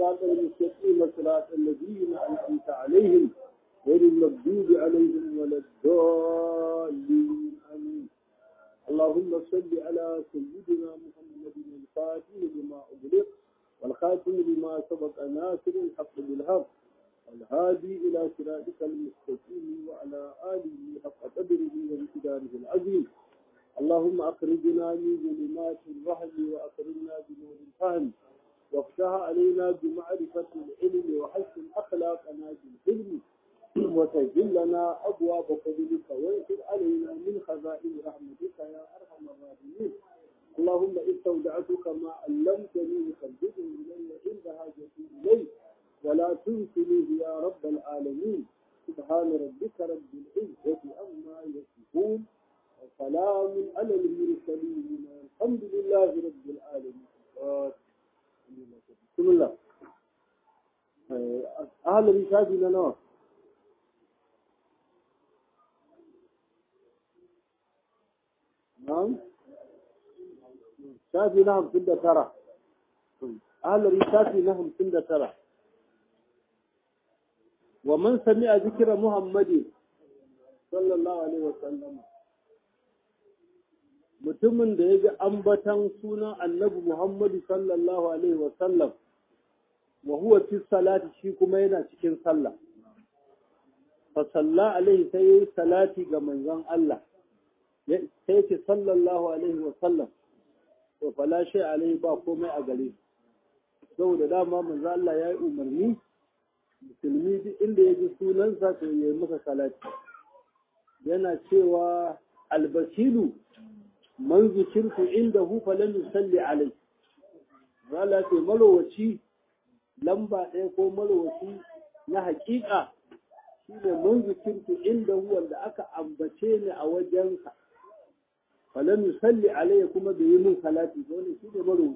الصراط المستقيم صراط الذين أنعمت عليهم غير المغضوب عليهم ولا الضالين آمين اللهم صل على سيدنا محمد الفاتح لما أغلق والخاتم لما سبق ناصر الحق بالحق الهادي إلى صراطك المستقيم وعلى آله حق قدره وامتداره العظيم اللهم أخرجنا من ظلمات الوهم وأكرمنا بنور الفهم وافتح علينا بمعرفة العلم وحسن أخلاقنا بالحلم وسجل لنا أبواب فضلك وانشر علينا من خزائن رحمتك يا أرحم الراحمين اللهم استودعتك ما علمتني فردده إلي عند حاجتي إليه ولا تنسنيه يا رب العالمين سبحان ربك رب العزة عما يصفون وسلام على المرسلين الحمد لله رب العالمين بسم الله أهل الرشاد لنا نعم شافي نعم سنة ترى أهل الرشاد نعم سنة ترى ومن سمع ذكر محمد صلى الله عليه وسلم mutumin da ya ji ambatan sunan annabi Muhammadu sallallahu Alaihi wasallam wa huwa fi salati shi kuma yana cikin sallah. Fa salla alaihi sai yi salati ga manzon Allah, sai ce sallallahu Alaihi wasallam, to fala shi alaihi ba komai a gare saboda dama manzon Allah ya yi umarni, musulmi duk inda ya ji sunansa to ya yi masa salati. Yana cewa albasilu man zikirtu indahu falan yusalli alai wala ce malowaci lamba ɗaya ko malowaci na haƙiƙa shine man zikirtu indahu wanda aka ambace ni a wajensa falan yusalli alai kuma bai yi min salati ko ne shine malowaci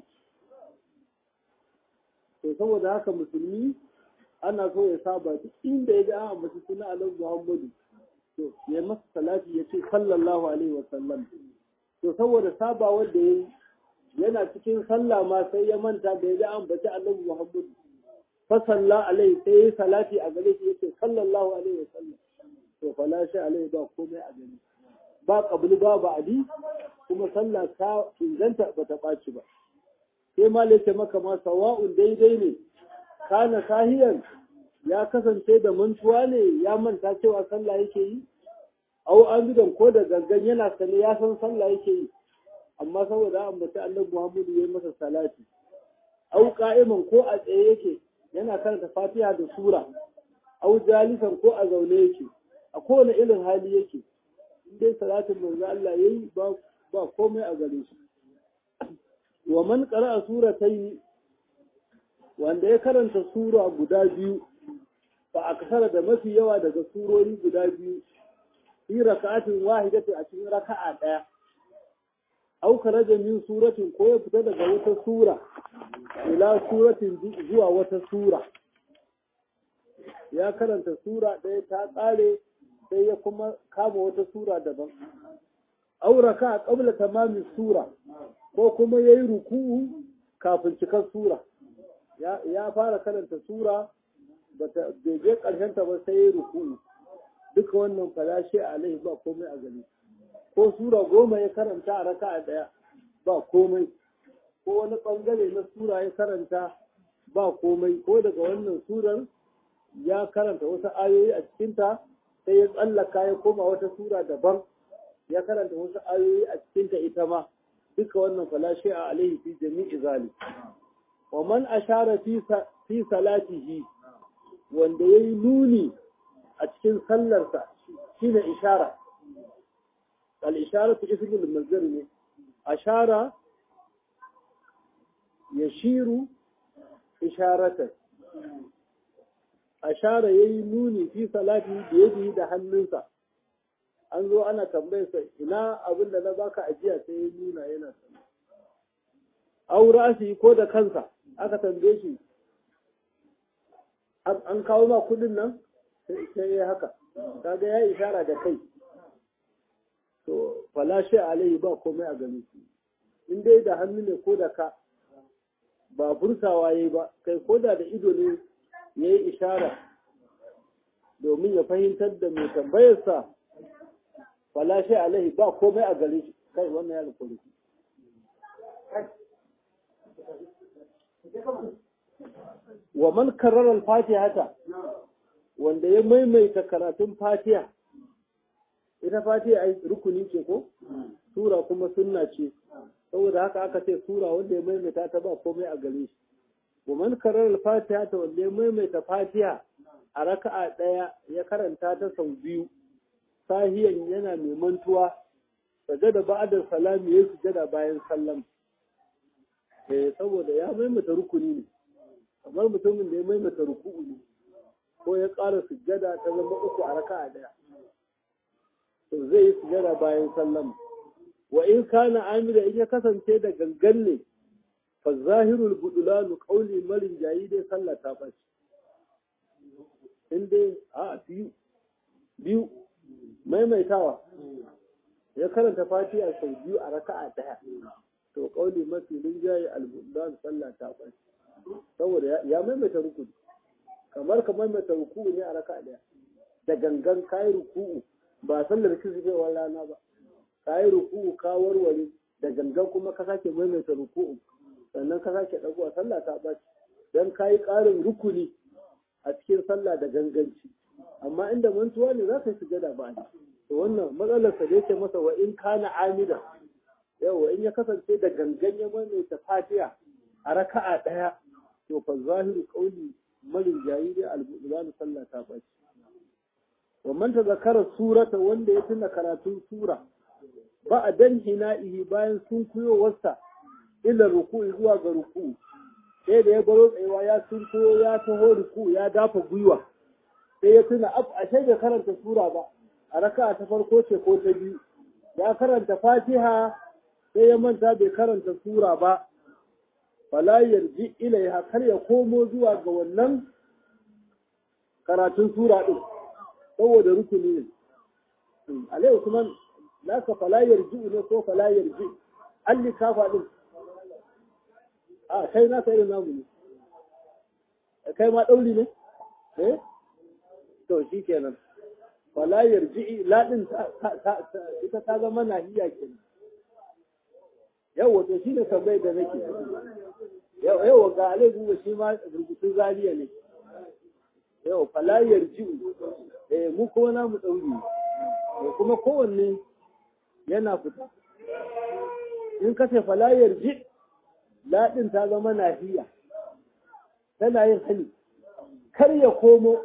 to saboda haka musulmi ana so ya saba duk inda ya ga an ambaci suna alaihi muhammadu to ya masa salati ya ce sallallahu alaihi wa sallam to saboda saba wanda ya yana cikin sallah ma sai ya manta da ya ga an baci annabi Muhammad fa salla alaihi sai ya salati a gare shi yace sallallahu alaihi wasallam to fala shi alaihi ba komai a gare ba qabli ba ba'di kuma sallah ta inganta bata ɓaci ba sai ma lace maka ma sawa'un daidai ne kana sahiyan ya kasance da mantuwa ne ya manta cewa sallah yake yi au amidan ko da gangan yana sane ya san sallah yake yi amma saboda an bata Allah Muhammadu ya masa salati au qa'iman ko a tsaye yake yana karanta Fatiha da sura au jalisan ko a zaune yake a kowane irin hali yake in dai salatin manzo Allah yayi ba ba komai a gare shi wa man qara'a suratayn wanda ya karanta sura guda biyu fa aksara da mafi yawa daga surori guda biyu fi raka'atin wahidati a cikin raka'a daya aw kharaja min suratin ko ya fita daga wata sura ila suratin zuwa wata sura ya karanta sura ɗaya ta ƙare sai ya kuma kama wata sura daban aw raka'a qabla tamami sura ko kuma yayi ruku'u kafin cikar sura ya fara karanta sura bata bai je ƙarshen ta ba sai ya ruku'u duka wannan falashe alaihi ba komai a gani ko sura goma ya karanta a raka a ɗaya ba komai ko wani ɓangare na sura ya karanta ba komai ko daga wannan surar ya karanta wasu ayoyi a cikinta sai ya tsallaka ya koma wata sura daban ya karanta wasu ayoyi a cikinta ita ma duka wannan falashe a alaihi fi jami'i zali wa man ashara fi salatihi wanda yayi nuni a cikin sallarsa shi ne ishara al'ishara ta ismul mazar ne ashara ya shiru isharatar ashara ya yi nuni fi salati da ya da hannunsa an zo ana tambayarsa ina abin da na baka ajiya sai ya nuna yana sama aura shi ko da kansa aka tambaye shi an kawo ma kudin nan sai ya haka kaga ya ishara da kai to falashe alaihi ba komai a gani in dai da hannu ne ko da ka ba furtawa yayi ba kai koda da ido ne yayi ishara domin ya fahimtar da mai tambayarsa fala shi alaihi ba komai a gare shi kai wannan ya rikuri wa man karrara al-fatihata wanda ya maimaita karatun fatiha ita fatiha ai rukuni ce ko sura kuma sunna ce saboda haka aka ce sura wanda ya maimaita ta ba komai a gare shi wa man karrara al-fatihata wanda ya maimaita fatiha a raka'a ɗaya ya karanta ta sau biyu sahiyan yana mai mantuwa sajada ba'da salami ya sujada bayan sallam eh saboda ya maimaita rukuni ne kamar mutumin da ya maimaita ruku'u ne ko ya ƙara sujada ta zama uku a raka'a ɗaya to zai yi sujada bayan sallam wa in kana amira in ya kasance da gangan ne fa zahirul budulanu qawli marin jayi dai sallah ta bace in dai a biyu biyu maimaitawa ya karanta fatiha sau biyu a raka'a daya to kauli mafi rinjaye al-budan sallah ta bai saboda ya maimaita rukuni kamar ka maimaita ruku'u ne a raka'a daya da gangan kayi ruku'u ba sallar kisbewar rana ba kayi ruku'u ka warware da gangan kuma ka sake maimaita ruku'u sannan ka sake dagowa sallah ta bai dan kayi ƙarin rukuni a cikin sallah da ganganci amma inda mantuwa ne za ka yi sujada ba ne to wannan matsalar sa da yake masa wa in kana amida yawa in ya kasance da gangan ya maimaita fatiha a raka'a daya to fa zahiru qawli malin jayiri al-bulan sallah ta bace wa man tazakara surata wanda ya tuna karatun sura ba a dan hina'ihi bayan sun kuyowarsa ila ruku'i zuwa ga ruku'u sai da ya baro tsayewa ya sunko ya taho ruku ya dafa gwiwa sai ya tuna ab a bai karanta sura ba a raka'a ta farko ce ko ta biyu ya karanta fatiha sai ya manta bai karanta sura ba fala yarji ilaiha kar ya komo zuwa ga wannan karatun sura din saboda rukuni ne alai usman naka fala yarji ne ko fala yarji alli kafa din a kai na irin namu ne kai ma ɗauri ne eh to shi kenan wala yarji'i ladin ita ta zama nahiya kenan yawa to shi ne tambayar da nake yawa ga alai guba shi ma rubutun zariya ne yawa fala yarji'u eh mu kuma namu ɗauri kuma kowanne yana fita in ka ce fala yarji' laɗin ta zama nahiya tana yin hali kar ya komo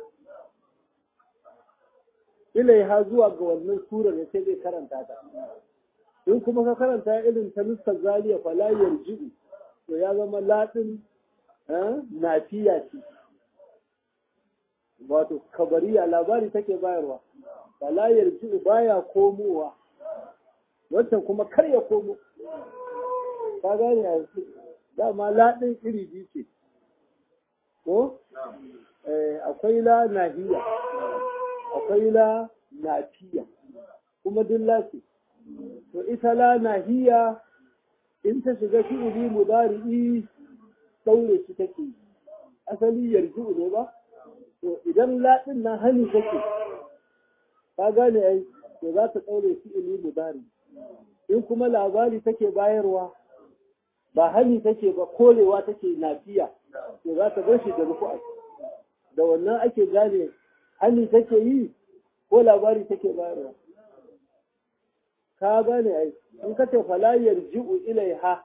ilaiha zuwa ga wannan surar da sai zai karanta ta in kuma ka karanta irin ta nuskar zaliya fala yarji'u to ya zama laɗin nafiya ce wato kabariya labari take bayarwa fala yarji'u baya komowa wancan kuma kar ya komo ka gane a dama laɗin iri biyu ce ko akwai la nahiya akwai la nafiya kuma duk lafi to ita la nahiya in ta shiga fi'ili mudari'i daure shi take asali yarju ne ba to idan laɗin na hani take ka gane ai to za ta daure fi'ili mudari in kuma labari take bayarwa ba hali take ba korewa take nafiya to za ta bar shi da rufu'a da wannan ake gane hali take yi ko labari take bayarwa ka gane ai in ka ce fala yarji'u ilaiha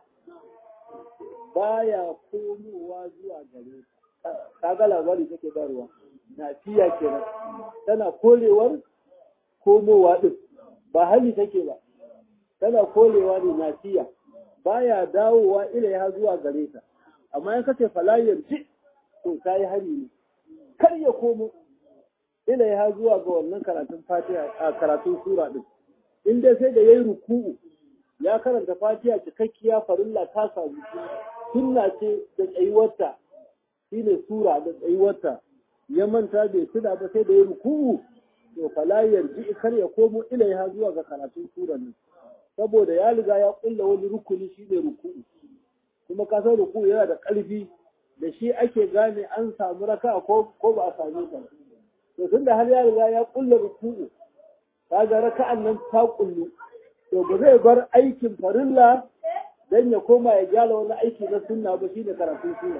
baya komowa zuwa gare ka ga labari take bayarwa nafiya kenan tana korewar komowa din ba hali take ba tana korewa ne nafiya baya dawowa ilaiha zuwa gare ta amma in kace falayar ji to kai hari ne kar ya komo ilaiha zuwa ga wannan karatun fatiha a karatun sura din in dai sai da yayi ruku'u ya karanta fatiha cikakkiya farilla ta samu sunna ce da tsayuwarta shine sura da tsayuwarta ya manta bai tuna ba sai da yayi ruku'u to falayar ji kar ya komo ilaiha zuwa ga karatun sura din saboda ya riga ya kulla wani rukuni shi ne ruku'u kuma ka san ruku yana da ƙarfi da shi ake gane an samu raka ko ko ba a same ta to tunda har ya riga ya kulla ruku'u kaga raka'an nan ta kullu to ba zai bar aikin farilla dan ya koma ya gyara wani aiki na sunna ba shine karatun sunna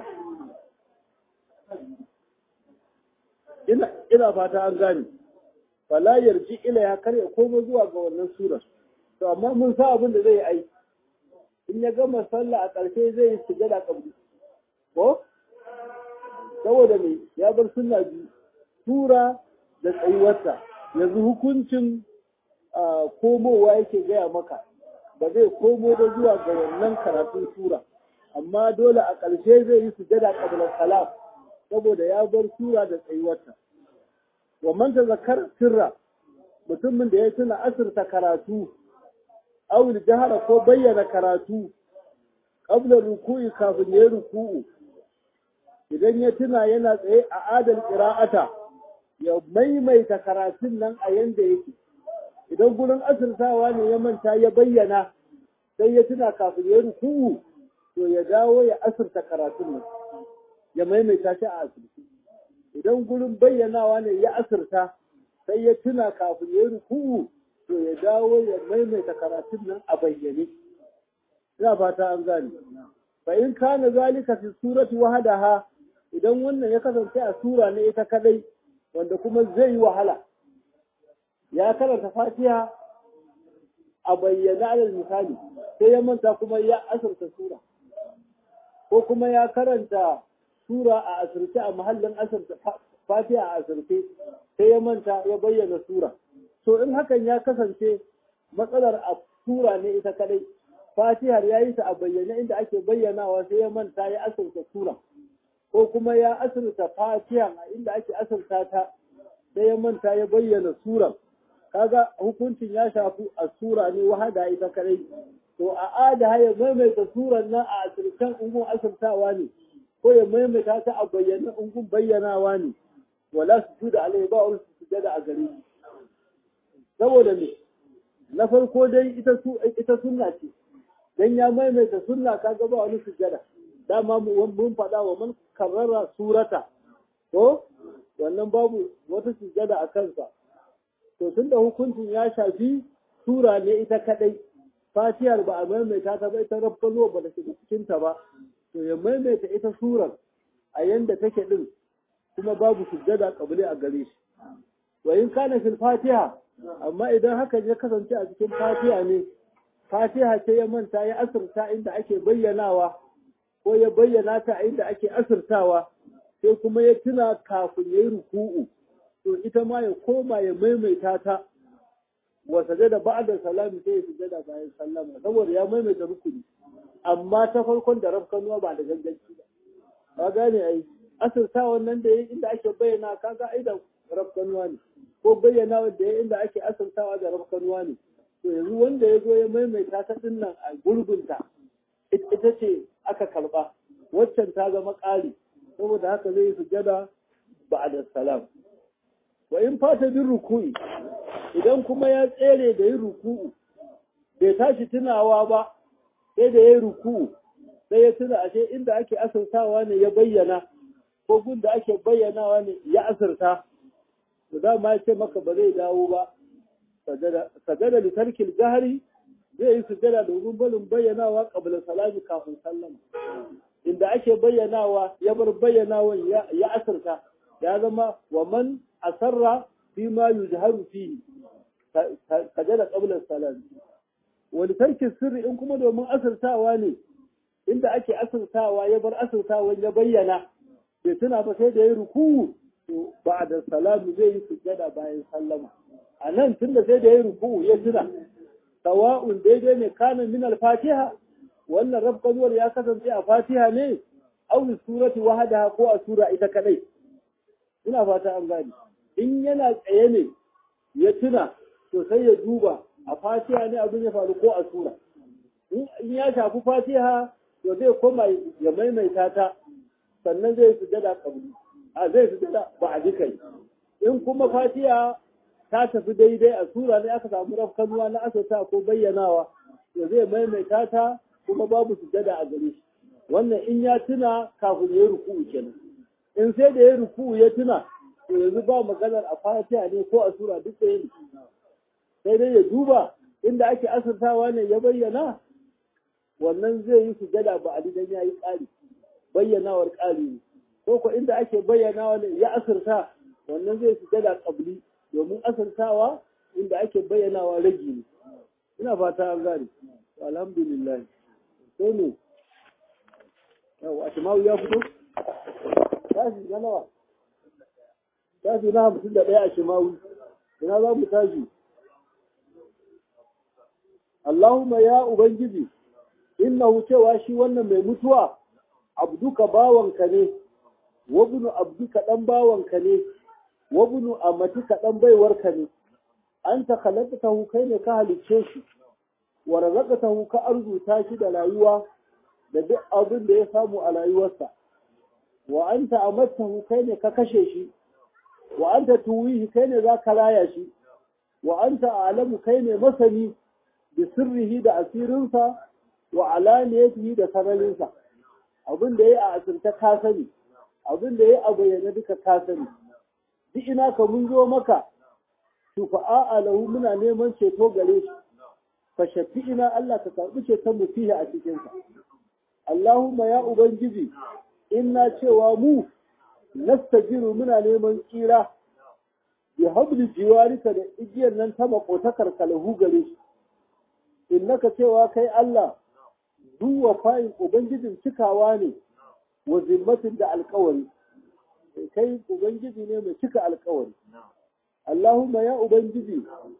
ina ina fata an gane fala yarji ila ya kar ya koma zuwa ga wannan sura to amma mun sa abin da zai aiki in ya gama sallah a ƙarshe zai yi sujada kabri ko saboda me ya bar sunna biyu tura da tsayuwarsa yanzu hukuncin komowa yake gaya maka ba zai komo da zuwa ga wannan karatun sura amma dole a ƙarshe zai yi sujada qabla salam saboda ya bar sura da tsayuwarta wa man zakar sirra mutumin da ya tuna asirta karatu aw jahara ko bayyana karatu qabla ruku'i kafin ya ruku'u idan ya tuna yana tsaye a adal qira'ata ya maimaita karatun nan a yanda yake idan gurin asirtawa ne ya manta ya bayyana sai ya tuna kafin ya ruku'u to ya dawo ya asirta karatun nan ya maimaita shi a asirci idan gurin bayyanawa ne ya asirta sai ya tuna kafin ya ruku'u to ya dawo ya maimaita karatun nan a bayyane ina fata an gane fa in kana zalika fi surati wahdaha idan wannan ya kasance a sura ne ita kadai wanda kuma zai yi wahala ya karanta fatiha a bayyana alal misali sai ya manta kuma ya asirta sura ko kuma ya karanta sura a asirce a mahallin asirta fatiha a asirce sai ya manta ya bayyana sura to in hakan ya kasance matsalar a sura ne ita kadai fatihar ya yi ta a bayyane inda ake bayyanawa sai ya manta ya asirta sura ko kuma ya asirta fatiha a inda ake asirta ta sai ya manta ya bayyana sura kaga hukuncin ya shafi a sura ne wahada ita kadai to a ada ya maimaita suran nan a asirtan ungun asirtawa ne ko ya maimaita ta a bayyana ungun bayyanawa ne wala su da alai ba wani su sujada a gare shi saboda me na farko dai ita su ita sunna ce dan ya maimaita sunna kaga ba wani sujada dama mun faɗa wa man karrara surata ko wannan babu wata sujada a kansa to tunda hukuncin ya shafi sura ne ita kadai fatiyar ba a maimaita ta ba ita rabbalo ba da shiga cikin ta ba to ya maimaita ita surar a yanda take din kuma babu sujada kabili a gare shi wa in kana fil fatiha amma idan hakan ya kasance a cikin fatiha ne fatiha ce ya manta ya asirta inda ake bayyanawa ko ya bayyana ta inda ake asirtawa sai kuma ya tuna kafin ya yi ruku'u to ita ma ya koma ya maimaita ta wa sajada ba'da salami sai ya sujada bayan sallama saboda ya maimaita rukuni amma ta farkon da rafkanuwa ba da ganganci ba ka gane ai asirta wannan da yayi inda ake bayyana kaga ai da rafkanuwa ne ko bayyana wanda yayi inda ake asirtawa da rafkanuwa ne to yanzu wanda ya zo ya maimaita ta dinnan a gurgunta ita ce aka karba waccan ta zama ƙari saboda haka zai sujada ba'da salam wa in fata bin ruku'i idan kuma ya tsere da yin ruku'u bai tashi tunawa ba sai da ya yi ruku'u sai ya tuna ashe inda ake asirtawa ne ya bayyana ko gun da ake bayyanawa ne ya asirta to dama ya ce maka ba zai dawo ba sajada da tarkil jahari zai yi sujada domin barin bayyanawa qabla salami kafin sallama inda ake bayyanawa ya bar bayyanawan ya asirta ya zama wa man asarra fi ma yujharu fihi sajada qabla salami wani tarkin sirri in kuma domin asirtawa ne inda ake asirtawa ya bar asirtawan ya bayyana bai tuna ba sai da ya ruku ba da salamu zai yi sujjada bayan sallama a nan tun da sai da ya ruku ya tuna sawa'un daidai ne kana min al-fatiha wannan rabkanuwar ya kasance a fatiha ne aw surati wahadaha ko a sura ita kadai ina fata an gani in yana tsaye ne ya tuna to sai ya duba a fatiha ne abin ya faru ko a sura in ya shafi fatiha to zai koma ya maimaita ta sannan zai sujada kabli a zai sujada ba a dukai in kuma fatiha ta tafi daidai a sura ne aka samu rafkanuwa na asata ko bayyanawa to zai maimaita ta kuma babu sujada a gare shi wannan in ya tuna kafin ya yi ruku'u kenan in sai da ya ruku'u ya tuna to yanzu ba maganar a fatiha ne ko a sura duk da yin sai dai ya duba inda ake asirtawa ne ya bayyana wannan zai yi sujada ba a dan ya yi ƙari bayyanawar ƙari ne ko ko inda ake bayyanawa ne ya asirta wannan zai sujada ƙabli domin asirtawa inda ake bayyanawa ragi ne ina fata an gane alhamdulillah sai ne yau a shimawu ya fito tashi na nawa tashi na hamsin da ɗaya a shimawu ina za mu tashi Allahumma ya Ubangiji, innahu cewa shi wannan mai mutuwa, abduka bawanka ne, wabunu abduka ɗan bawanka ne, wabunu amatika ɗan baiwarka ne, an ta tahu kai ne ka halicce shi, wa tahu ka arzuta shi da rayuwa da duk abin da ya samu a rayuwarsa, wa an ta amattahu kai ne ka kashe shi, wa an ta tuwihi kai ne za ka raya shi, wa an ta alamu kai ne masani da sirrihi da asirinsa wa alaniyatihi da sararinsa abin da ya a asirta ka sani abin da ya a bayyana duka ka sani duk ina ka mun zo maka shufa'a alahu muna neman ceto gare shi fa shafi ina Allah ka karbi ceton mu fihi a cikin sa Allahumma ya ubangiji inna cewa mu nastajiru muna neman tsira bi habli jiwarika da igiyar nan ta makotakar kalahu gare shi innaka cewa kai Allah duwa fayin Ubangijin cikawa ne wa zimmatin da alkawari, kai Ubangiji ne mai cika alkawari. Allahumma ya Ubangiji,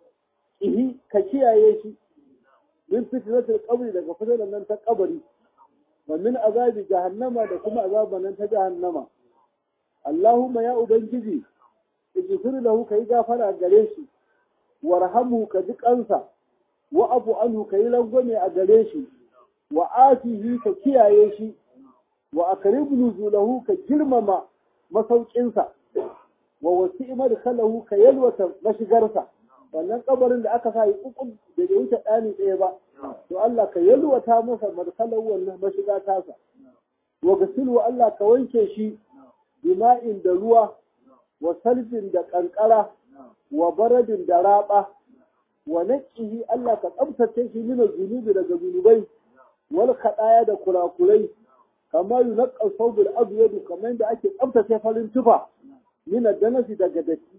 ihi ka kiyaye shi, min fitnatul qabri daga fitinar nan ta kabari, wa min azabi jahannama da kuma azaban nan ta jahannama. Allahumma ya Ubangiji, ijfir lahu kai gafara gare shi, warhamu ka ji kansa. wa abu anhu ka yi rangwame a gare shi wa atihi ka kiyaye shi wa akrib nuzulahu ka girmama masaukinsa wa wasi madkhalahu ka yalwata mashigarsa wannan kabarin da aka sa yi ukun da bai wuce ɗani ɗaya ba to Allah ka yalwata masa madkhalahu wannan mashiga tasa wa gasilu Allah ka wanke shi bima'in da ruwa wa salfin da kankara wa baradin da raba wa naqihi Allah ka tsabtace shi min zunubi daga zunubai wal khadaya da kurakurai kama yunqal thawbul abyad kamar da ake tsabtace farin tufa min danasi daga datti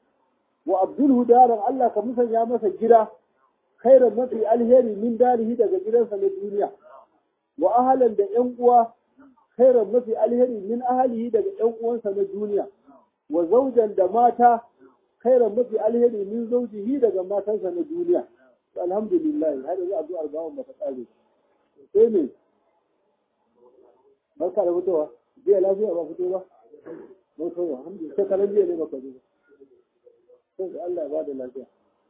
wa abdul daran Allah ka musanya masa gida khairan mafi alheri min darihi daga gidansa na duniya wa ahlan da yan uwa khairan mafi alheri min ahlihi daga yan uwansa na duniya wa zaujan da mata khairan mafi alheri min zaujihi daga matansa na duniya alhamdulillah har yanzu addu'ar bawon ba ta kare sai ne barka da fitowa jiya lafiya ba fito ba ba fito ba alhamdulillah sai kalan jiya ne ba ka zo sai Allah ya ba da lafiya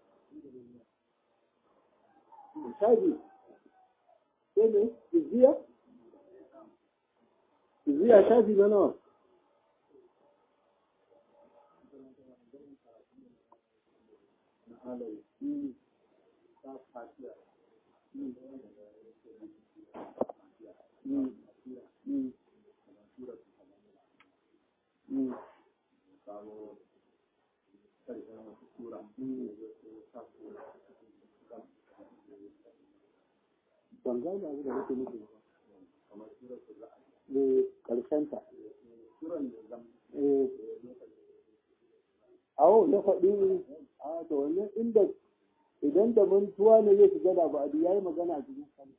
shaji sai ne izziya izziya shaji na nawa ban gane abu da nake nufi kamar ƙarshenta awo na faɗi a da wannan inda idan da mantuwa ne zai shiga da ba'adi ya yi magana a cikin kan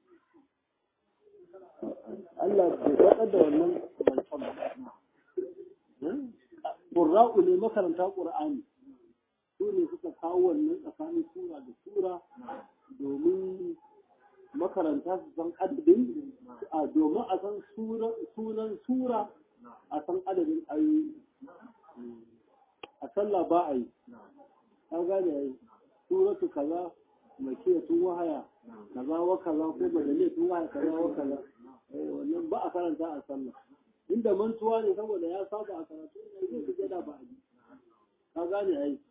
Allah bai faɗar da wannan zancen ba ƙurra'u ne makaranta ƙur'ani su ne suka kawo wannan tsakanin sura da sura domin makaranta su san adadin a domin a san sunan sura a san adadin ayoyi a sallah ba a yi ka gane ya yi suratu kaza makiyatun wahaya kaza wa kaza ko madaniyatun wahaya kaza wa kaza wannan ba a karanta a sallah inda mantuwa ne saboda ya saba a karatu ne zai fi da ba a yi ka gane ya yi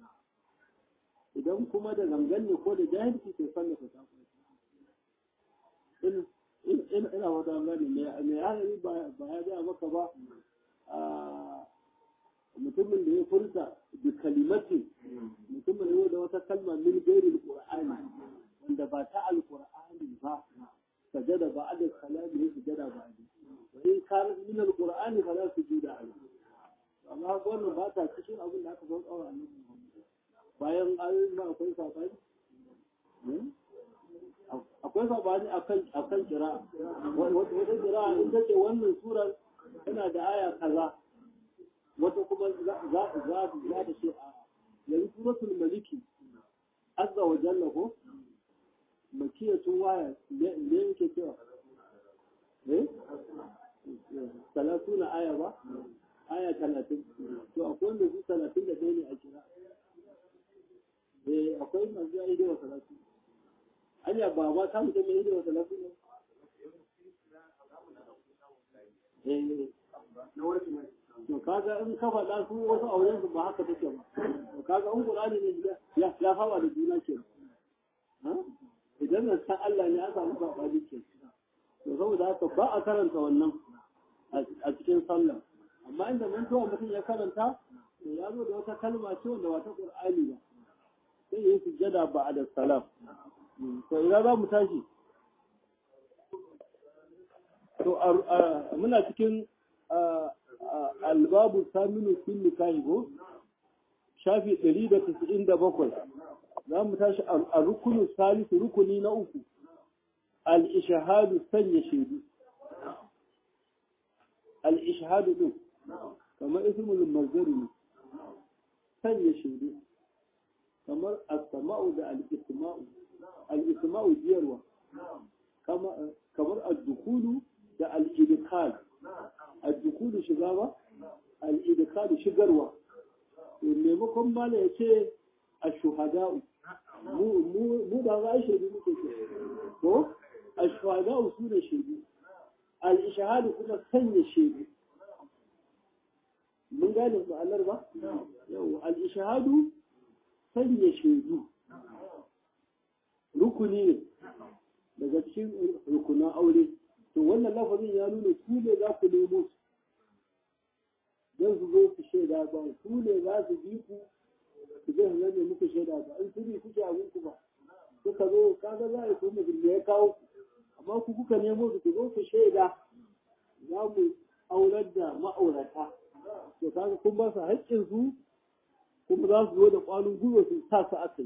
idan kuma da gangan ne ko da jahilci ke sallah ta tafi ina wata gani mai hanari ba ya gaya maka ba mutumin da ya furta da kalimatin mutumin da wata kalma min gairi alqur'ani wanda ba ta alqur'ani ba sajada ba da kalami ya sujada ba ne wa in kana min alqur'ani fa la sujuda alayhi amma wannan ba ta cikin abin da aka zo tsawon annabi bayan ayoyin ba akwai sabani akwai sabani akan akan kira wata kira in ta ce wannan surar tana da aya kaza wata kuma za za za ta ce a yanzu suratul maliki azza wa jalla ko makiyatun waya ne yake cewa eh talatuna aya ba aya talatin to akwai wanda su talatin da ɗaya ne a kira eh akwai masu ya yi wa talatin anya ba ba ta mutum mai yi wa talatin ne eh to kaga in ka faɗa su wasu auren su ba haka take ba to kaga in qur'ani ne ya ya hawa da juna ke idan na san Allah ne aka samu sabani ke to saboda haka ba a karanta wannan a cikin sallah amma inda mantuwa mutum ya karanta to ya zo da wata kalma ce wanda wata qur'ani ba sai yi sujjada ba a da salam to ina za mu tashi to muna cikin albabu saminu fil nikahi ko shafi 197 za mu tashi a rukunin salisu rukuni na uku al-ishhadu sanya shaidu al-ishhadu din kamar ismul mazdari ne sanya shaidu kamar as-sama'u da al-isma'u al-isma'u jiyarwa kamar ad-dukulu da al-idkhal ad-dukulu shiga ba al-idkhal shigarwa maimakon mala ya ce ash-shuhada'u mu ba za a shaidu muke ce ko ash-shuhada'u su ne shaidu al-ishhadu kuma sanya shaidu mun gane ma'anar ba yau al-ishhadu sanya shaidu rukuni ne daga cikin rukunan aure to wannan lafazin ya nuna su ne za ku nemo su don su zo su shaida ba su ne za su bi ku su je su zame muku shaida ba in su bi kuke abin ku ba suka zo kaga za a yi kuma da ya kawo ku amma ku kuka nemo su ku zo ku shaida za mu aurar da ma'aurata to kaga kun ba su haƙƙin su kuma za su zo da ƙwanin gwiwa su sa su aka yi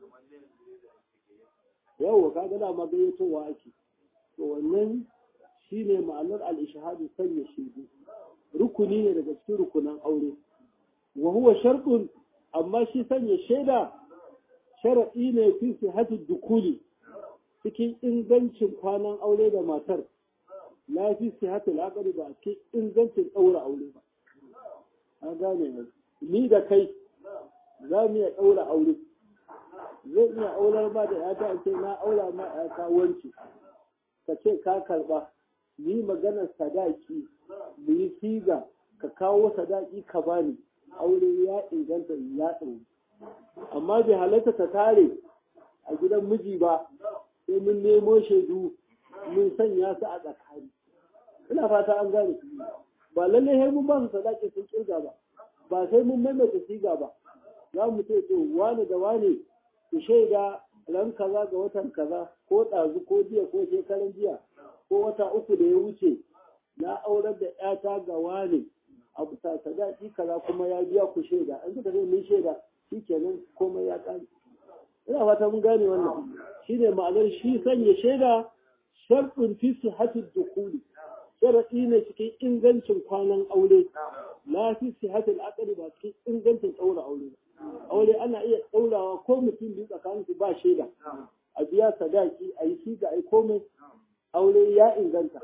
yawa kaga dama gayyatowa ake to wannan shine ma'anar al-ishhadu sanya shaidu rukuni ne daga cikin rukunan aure wa huwa shartun amma shi sanya shaida sharadi ne fi sihhati dukuli cikin ingancin kwanan aure da matar la fi sihhati al ba cikin ingancin daura aure ba an gane ni da kai za mu iya daura aure zai iya aular ba da yata ce na aura ma yata wance ka ce ka karba ni maganar sadaki mu yi siga ka kawo sadaki ka bani aure ya inganta ya ɗau amma bai halatta ta tare a gidan miji ba sai mun nemo shaidu mun sanya su a tsakani ina fata an gane ba lallai sai mun ba su sadaki sun kirga ba ba sai mun maimaita siga ba za mu ce to wane da wane ku shaida ran kaza ga watan kaza ko ɗazu ko jiya ko shekaran jiya ko wata uku da ya wuce na aurar da ƴata ga wane a bisa sadaki kaza kuma ya biya ku shaida an suka ce mun shaida shikenan komai ya ƙare ina fata mun gane wannan shine ma'anar shi sanya shaida sharɗin fi sihhatil dukuli sharaɗi ne cikin ingancin kwanan aure la fi sihhatil aqli ba cikin ingancin ɗaura aure aure ana iya ɗaurawa ko mutum biyu tsakanin su ba shaida a biya sadaki a yi shi ga ai komai aure ya inganta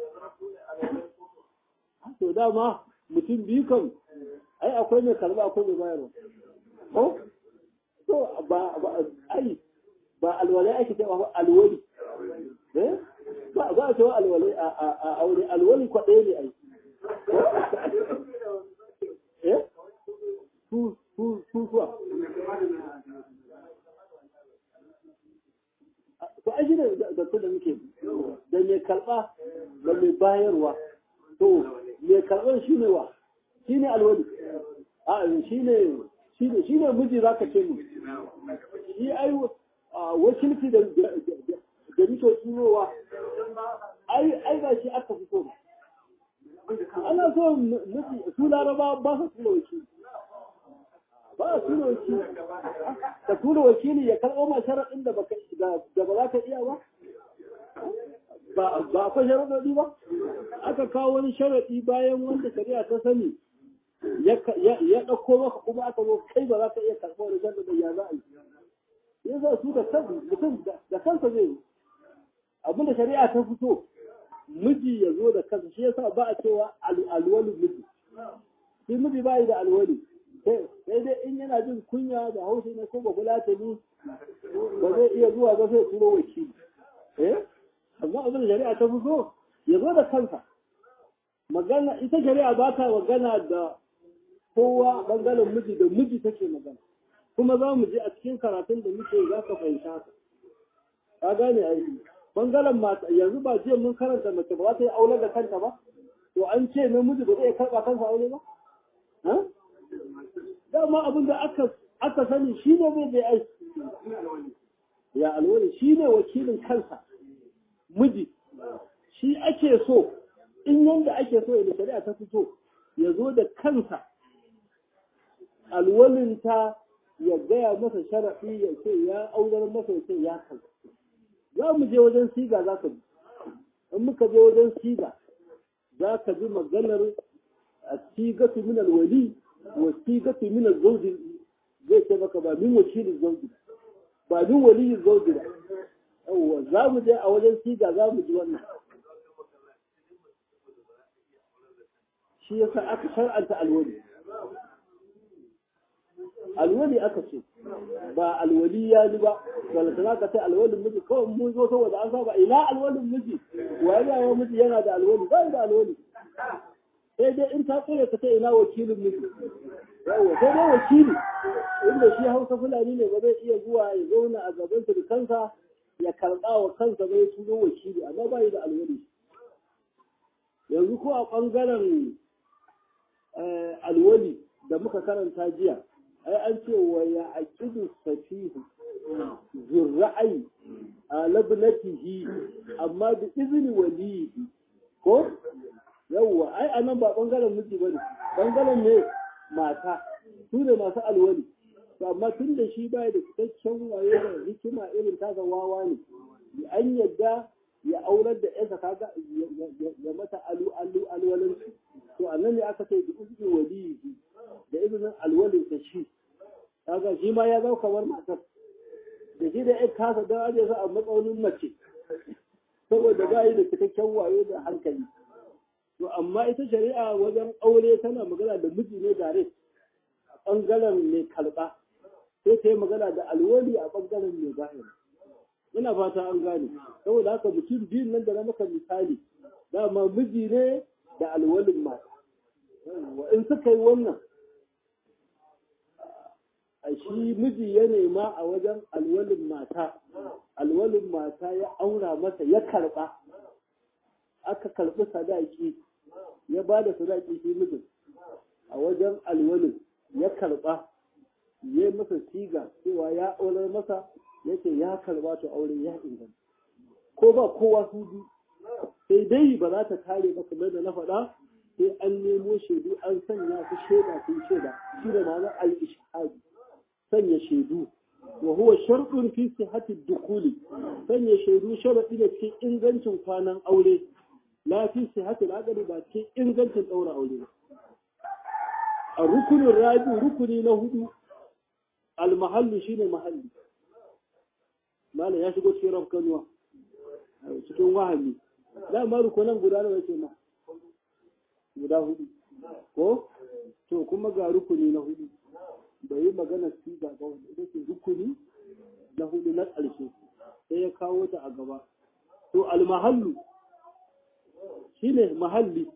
to dama mutum biyu kan ai akwai mai karba akwai mai bayarwa ko to ba ba ai ba alwalai ake cewa ba alwali eh ba ba a cewa alwalai a aure alwali kwaɗaya ne ai eh su su su kuwa to ai shine da su da muke da mai karba bayarwa to mai karɓar shi ne wa shi ne alwali a shi ne shi ne miji za ka ce mu shi ai wakilci da da nike turowa ai ai ba shi aka fito ba ana so miji su laraba ba su tura wakili ba a tura wakili ka tura wakili ya karɓo ma sharaɗin da ba za ka iya ba ba akwai sharaɗi ba aka kawo wani sharaɗi bayan wanda shari'a ta sani ya ɗauko maka kuma aka zo kai ba za ka iya karɓo wani sharaɗi ya za a yi ya za su da kansu mutum da kansa zai yi abinda shari'a ta fito miji ya zo da kansa shi yasa ba a cewa alwali miji shi miji ba yi da alwali sai dai in yana jin kunya da hausa ne ko ba fulatani ba zai iya zuwa ba sai turo wakili eh amma abin da shari'a ta fito ya zo da kansa magana ita shari'a ba ta magana da kowa bangaren miji da miji take magana kuma za mu je a cikin karatun da muke za ka fahimta haka ka gane aiki bangaren mata yanzu ba jiya mun karanta mace ba za ta yi aure da kanta ba to an ce namiji ba zai karɓa kansa aure ba dama abin da aka aka sani shi ne zai bai aiki ya alwali shi ne wakilin kansa miji shi ake so in yanda ake so da shari'a ta fito ya zo da kansa alwalinta ya gaya masa sharaɗi ya ce ya aurar masa ya ce ya kan za mu je wajen siga za ka ji in muka je wajen siga za ka ji maganar a sigatu min alwali wa sigatu min alzawji zai ce maka ba min wakilin zawji ba min waliyin zawji ba yawwa za mu je a wajen siga za mu ji wannan shi yasa aka shar'anta alwali alwali aka ce ba alwali ya ji ba wanda za ka ce alwalin miji kawai mun zo saboda an saba ina alwalin miji waye ya miji yana da alwali ba da alwali sai dai in ta tsere ka ce ina wakilin miji yawa sai dai wakili inda shi hausa fulani ne ba zai iya zuwa ya zauna a gaban kansa ya karɓa wa kansa bai tuno wakili amma ba yi da alwali yanzu ko a ɓangaren alwali da muka karanta jiya ai an ce wa ya aqidu safihu zurra'i a labnatihi amma bi izni walihi ko yawwa ai anan ba bangaren miji bane bangaren ne mata su ne masu alwali to amma tun da shi baya da cikakken waye da hikima irin ta wawa ne an yadda ya aurar da yansa kaga ya mata alu alu alwalanci to annan ne aka ce bi izni walihi da izinin alwalin ta shi kaga shi ma ya zama kamar matar da shi da ya kasa don aje su a matsaunin mace saboda ba yi da cikakken wayo da hankali to amma ita shari'a wajen aure tana magana da miji ne dare a ɓangaren mai kalba sai ta yi magana da alwali a ɓangaren mai zahiri ina fata an gane saboda haka mutum biyun nan da na maka misali dama miji ne da alwalin mata in suka yi wannan a shi miji ya nema a wajen alwalin mata alwalin mata ya aura masa ya karba aka karbi sadaki ya ba da sadaki shi mijin a wajen alwalin ya karba ya masa siga cewa ya aurar masa ya ce ya karba to aure ya inganta ko ba kowa su bi sai dai ba za ta kare ba kamar da na faɗa sai an nemo shaidu an sanya su shaida sun shaida shi da ma'anar al-ishhadi sanya shaidu wa huwa sharɗun fi sihhati dukuli sanya shaidu sharaɗi ne cikin ingancin kwanan aure la fi sihhati al ba cikin ingancin ɗaura aure ba a rukunin rabi rukuni na hudu almahallu shine mahalli malam ya shigo cikin rafkanuwa cikin wahami dama rukunan guda nawa yake ma guda hudu ko to kuma ga rukuni na hudu bai yi magana siga ba wanda ita ce rukuni na hudu na ƙarshe sai ya kawo ta a gaba to almahallu shine mahalli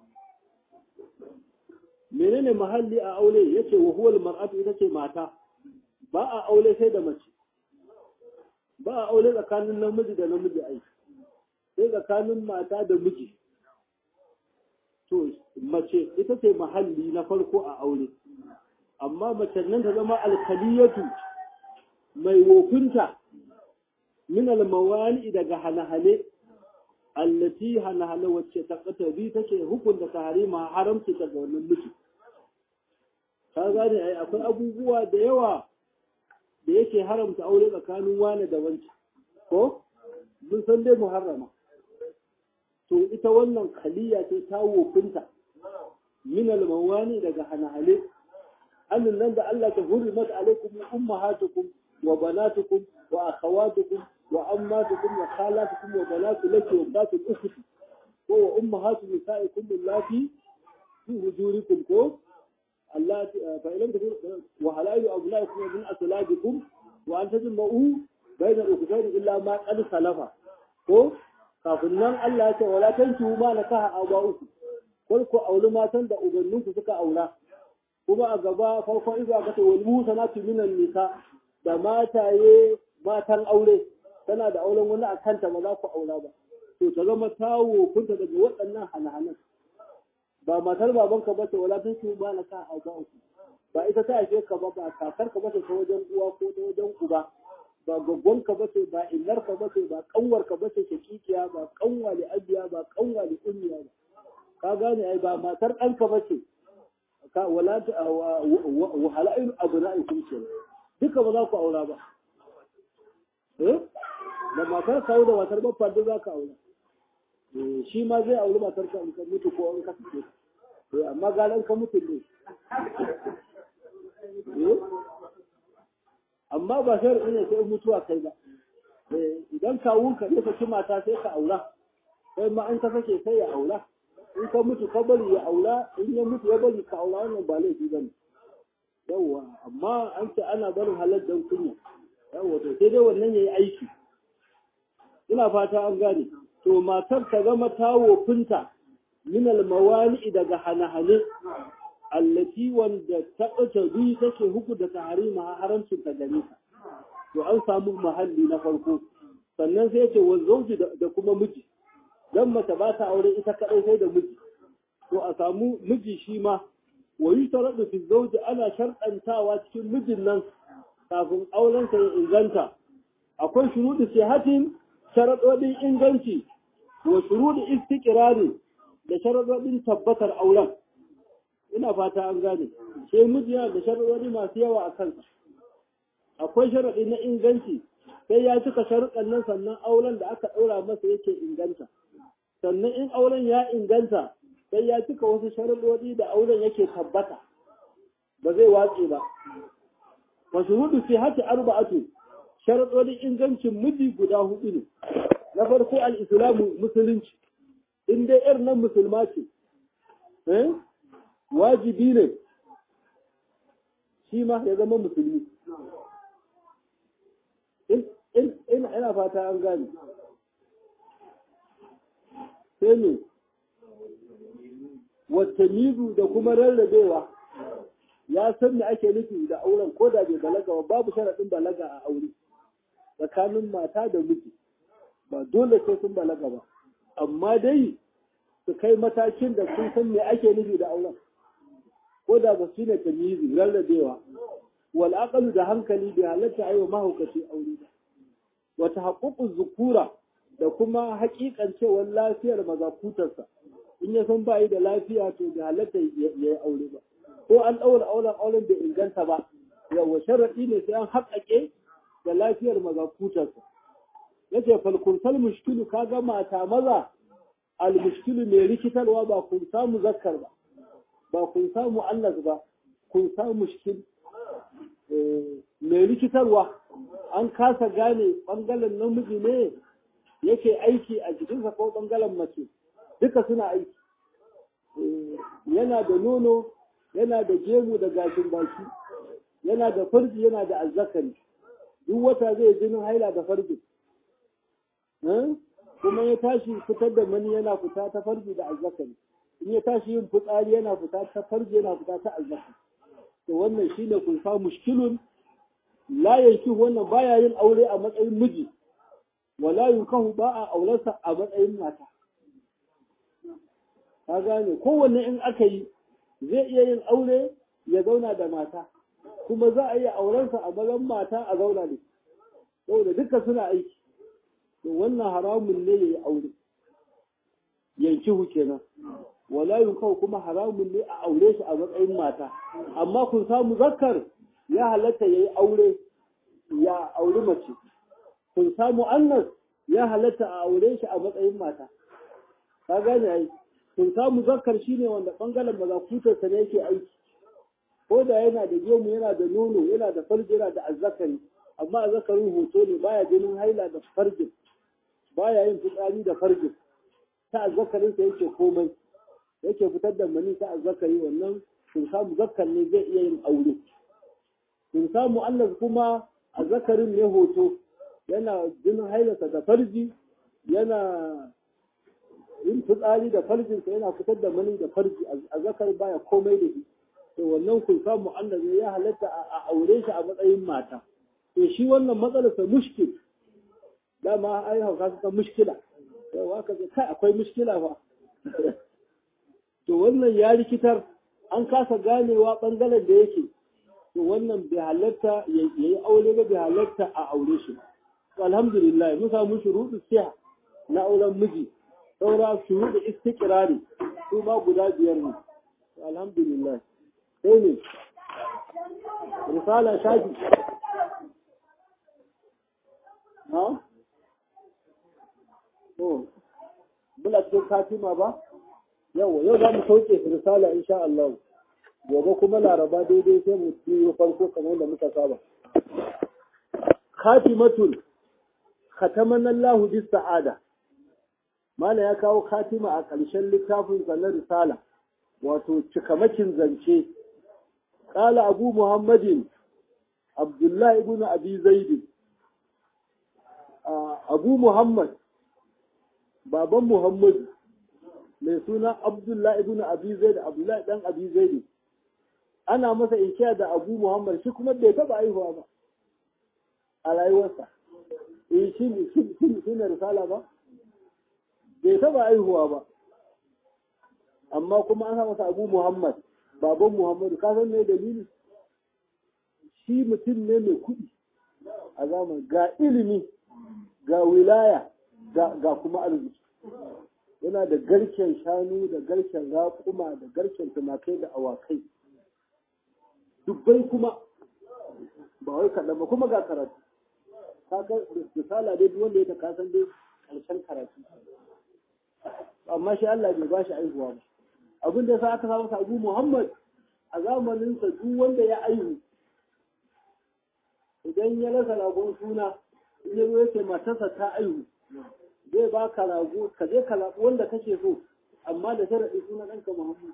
menene mahalli a aure yace wa huwal mar'atu ita ce mata ba a aure sai da mace ba a aure tsakanin namiji da namiji ai sai tsakanin mata da miji mace ita ce mahalli na farko a aure amma mace nan ta zama alkaliyatu mai wofinta min almawani daga hane-hane allati hane-hane wacce ta katabi take hukunta tahrima haramci ta ga wannan miji ka gane ai akwai abubuwa da yawa da yake haramta aure tsakanin wani da wancan ko mun san dai muharrama to ita wannan khaliya ce ta wofinta min almawani daga hane-hane annin nan da Allah ta hurrimat alaikum ummahatukum wa banatukum wa akhawatukum wa ammatukum wa khalatukum wa banatu laki wa batu ukhti ko wa ummahatu nisaikum allati fi hujurikum ko Allah fa ilam takun wa halailu abnaikum min aslabikum wa an tajma'u bayna al-ukhtayn illa ma qad salafa ko kafin nan Allah ya ce wala tankihu ma nakaha aba'ukum kul ku auli matan da ubanninku suka aura kuma a gaba farkon izuwa kata wal musanatu minan nisa da mataye matan aure tana da auren wani a kanta ba za ku aura ba to ta zama tawo kunta daga waɗannan hana-hanan ba matar babanka ba ce wala tun ba na ka a uku ba ita ta haife ka ba ba kakar ka ba ta wajen uwa ko ta wajen uba ba gaggon ka ba ce ba illar ka ba ce ba kanwar ka ba ce shakikiya ba kanwa da abiya ba kanwa da ummiya ba ka gane ai ba matar ɗanka ba ce ka wala ta wa hala'il abna'ikum ce duka ba za ku aura ba eh da matar kawo da matar babba duk za ka aura shi ma zai auri matar ka in ka mutu ko in ka fice eh amma galan ka mutu ne eh amma ba sai ne sai mutuwa kai ba idan kawun ka ne ka ci mata sai ka aura sai ma an ka sake sai ya aura in ka mutu ka bari ya aura in ya mutu ya bari ka aura wannan ba laifi bane yawwa amma an ce ana barin halar dan kunya yawwa to sai dai wannan yayi aiki ina fata an gane to matar ta zama tawo finta min almawani daga hane-hane allati wanda ta ɓata bi take hukunta taharima haramcin ta gare ta to an samu mahalli na farko sannan sai ce wa zauji da kuma miji dan mace ba ta aure ita kadai sai da miji to a samu miji shi ma wa yutaradu fi zawji ana sharɗantawa cikin mijin nan kafin auren sa ya inganta akwai shuruɗi sihatin sharaɗoɗin inganci wa shuruɗi istiqrari da sharaɗoɗin tabbatar auren ina fata an gane sai miji yana da sharaɗoɗi masu yawa a kansa akwai sharaɗi na inganci sai ya cika sharuɗan nan sannan auren da aka ɗaura masa yake inganta sannan in auren ya inganta sai ya cika wasu sharuɗoɗi da auren yake tabbata ba zai watse ba wa shuruɗu fi hati arba'atu sharuɗoɗin ingancin miji guda hudu ne na farko al-islamu musulunci in dai yar nan musulma ce wajibi ne shi ma ya zama musulmi ina fata an gane sai ne watanizu da kuma rarrabewa ya san me ake nufi da auren ko da bai balaga ba babu sharaɗin balaga a aure tsakanin mata da miji ba dole sai sun balaga ba amma dai su kai matakin da sun san me ake nufi da auren ko da ba su ne tamizi rarrabewa wal aqalu da hankali bai halatta ayo mahaukaci aure ba wata haƙuƙun zukura da kuma haƙiƙancewar lafiyar mazakutarsa in ya san bayi da lafiya to bai halatta ya yi aure ba ko an ɗaura auren auren bai inganta ba yawa sharaɗi ne sai an haƙaƙe da lafiyar mazakutarsa yace fal kursal mushkilu kaga mata maza al mushkilu mai rikitarwa ba kun samu zakkar ba ba kun samu Allah ba kun samu mushkil mai rikitarwa an kasa gane ɓangaren namiji ne yake aiki a jikinsa ko ɓangaren mace duka suna aiki yana da nono yana da gemu da gashin baki yana da farji yana da azzakari duk wata zai jinin haila da farji kuma ya tashi fitar da mani yana fita ta farji da azzakari in ya tashi yin fitsari yana fita ta farji yana fita ta azzakari to wannan shine kun sa mushkilun la yanki wannan baya yin aure a matsayin miji wala yunkahu ba a aurarsa a matsayin mata ka gane kowanne in aka yi zai iya yin aure ya zauna da mata kuma za a iya aurensa a mazan mata a zauna da saboda duka suna aiki to wannan haramun ne ya yi aure yankihu kenan wala yunkau kuma haramun ne a aure shi a matsayin mata amma kun samu zakkar ya halatta ya yi aure ya auri mace kun samu annas ya halatta a aure shi a matsayin mata ka gane ai kun samu zakkar shine wanda bangaren mazakutarsa ne yake aiki ko da yana da gemu yana da nono yana da farji yana da azzakari amma azzakarin hoto ne baya jinin haila da farjin baya yin fitsari da farjin ta azzakarinsa yake komai yake fitar da mani ta azzakari wannan sun samu zakkar ne zai iya yin aure sun samu Allah kuma azzakarin ne hoto yana jinin hailarsa da farji yana yin fitsari da farjinsa yana fitar da mani da farji azzakar baya komai da shi to wannan kun samu Allah ne ya halatta a aure shi a matsayin mata to shi wannan matsalarsa mushkil dama ai hauka suka mushkila yau aka ce kai akwai mushkila fa to wannan ya rikitar an kasa ganewa bangaren da yake to wannan bai halatta ya yi aure ba bai halatta a aure shi to alhamdulillah mun samu shuruɗu siya na auren miji saura shuruɗu istiqrari su ma guda biyar ne alhamdulillah sai ne risala shafi na? to muna cikin katima ba yawa yau za mu sauke risala insha Allah gobe kuma laraba daidai sai mu yi farko kamar da muka saba khatimatul khataman Allah bis sa'ada mala ya kawo khatima a ƙarshen littafin na risala wato cikamakin zance qala abu muhammadin abdullahi ibn abi zaid abu muhammad baban muhammadu mai suna abdullahi ibn abi zaid abdullahi dan abi zaid ana masa inkiya da abu muhammad shi kuma bai taba aihuwa ba a rayuwarsa eh shi ne shi ne risala ba bai taba aihuwa ba amma kuma an sa masa abu muhammad baban muhammadu ka san me dalili shi mutum ne mai kuɗi a zaman ga ilimi ga wilaya ga kuma arziki yana da garken shanu da garken raƙuma da garken tumakai da awakai dubbai kuma ba wai kaɗan ba kuma ga karatu kaga misala dai duk wanda ya ta kasan dai ƙarshen karatu amma shi Allah bai ba shi aihuwa ba abin da sa aka samu Abu Muhammad a zamaninsa duk wanda ya aihu idan ya rasa ragon suna in ya zo yake matarsa ta aihu zai ba ka rago ka je ka zaɓi wanda kake so amma da sharaɗi suna ɗanka Muhammad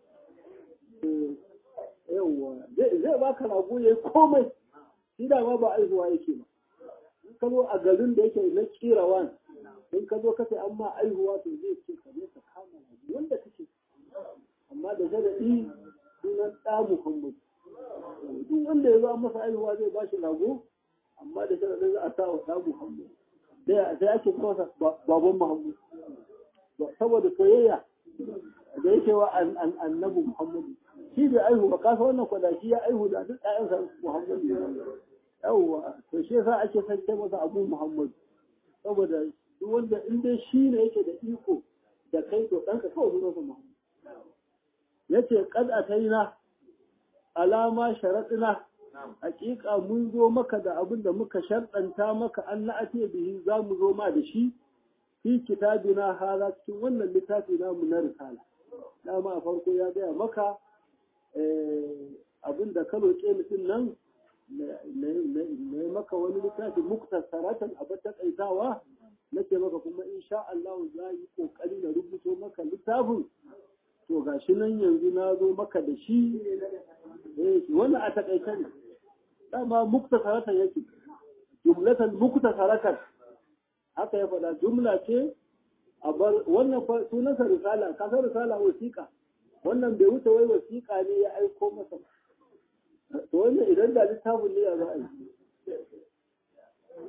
yawwa zai ba ka rago ya yi komai shi da ma ba aihuwa yake ba in ka zo a garin da yake na kirawan in ka zo ka ce an ma aihuwa to zai ce ka je ka kama rago wanda kake amma da sharaɗi sunan ɗa Muhammad duk wanda ya zo masa aihuwa zai ba shi rago amma da sharaɗin za a sa wa ɗa Muhammad sai ake masa baban Muhammad saboda soyayya da yake wa annabi Muhammadu shi bai aihu ba kasa wannan kwadashi ya aihu da duk ɗayansa Muhammadu yawwa to shi yasa ake sake masa abu Muhammadu saboda duk wanda in dai shi ne yake da iko da kai to ɗanka kawai sunansa Muhammadu yace kad ataina alama sharaɗina hakika mun zo maka da abin da muka sharɗanta maka an na'ate bihi za mu zo ma da shi fi kitabina hala cikin wannan littafi namu na risala dama a farko ya gaya maka abin da ka roƙe mutum nan na maka wani littafi muktasaratan a bata kaitawa nake maka kuma insha Allah za yi kokari na rubuto maka littafin to gashi nan yanzu na zo maka da shi wannan a takaice ne dama muktasaratan yake jumlatan muktasaratan haka ya faɗa jumla ce a bar wannan sunansa risala kasar risala wasiƙa wannan bai wuce wai wasiƙa ne ya aiko masa to wannan idan da littafin ne ya za a yi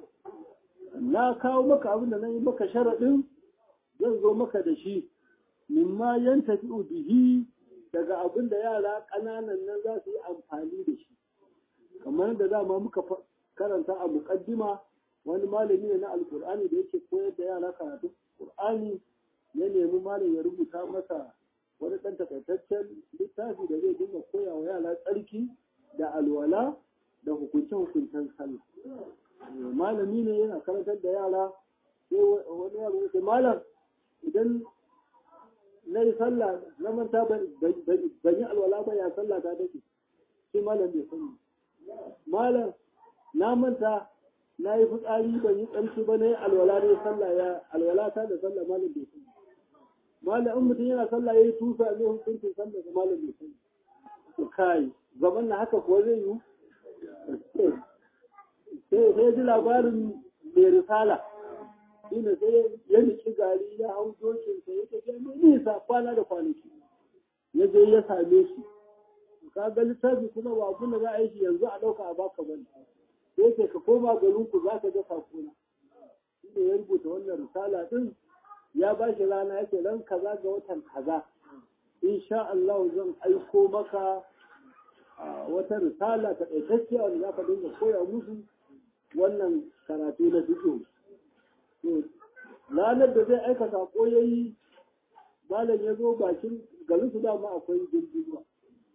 na kawo maka abin da na yi maka sharaɗin zan zo maka da shi mimma yantafi'u bihi daga abin da yara ƙananan nan za su yi amfani da shi kamar da dama muka karanta a muƙaddima wani malami ne na alkur'ani da yake koyar da yara karatu qur'ani ya nemi malam ya rubuta masa wani ɗan takaitaccen littafi da zai dinga koya wa yara tsarki da alwala da hukunce-hukuncen sallah malami ne yana karantar da yara sai wani yaro ya ce malam idan na yi sallah na manta ban yi alwala ba ya sallah ta take shi malam bai sani malam na manta na yi fitsari ban yi tsamci ba na yi alwala ne sallah ya alwala ta da sallah malam bai sani malam in mutum yana sallah ya yi tusa ne hukuncin sallah da malam bai sani to kai zaman na haka kuwa zai yi sai sai ji labarin mai risala shine sai ya niki gari ya hau dokin sa ya tafiya mai nisa kwana da kwanaki ya je ya same shi ka ga littafi kuma ba abin da za a yi shi yanzu a ɗauka a baka bane sai ce ka koma garin ku za ka ga sakona shine ya rubuta wannan risala din ya ba shi rana yake ran kaza ga watan kaza insha Allah zan aiko maka wata risala ta ɗaukacciya wanda za ka dinga koya musu wannan karatu na fiƙo ranar da zai aika saƙo ya yi malam ya zo bakin garin su dama akwai jirgin ruwa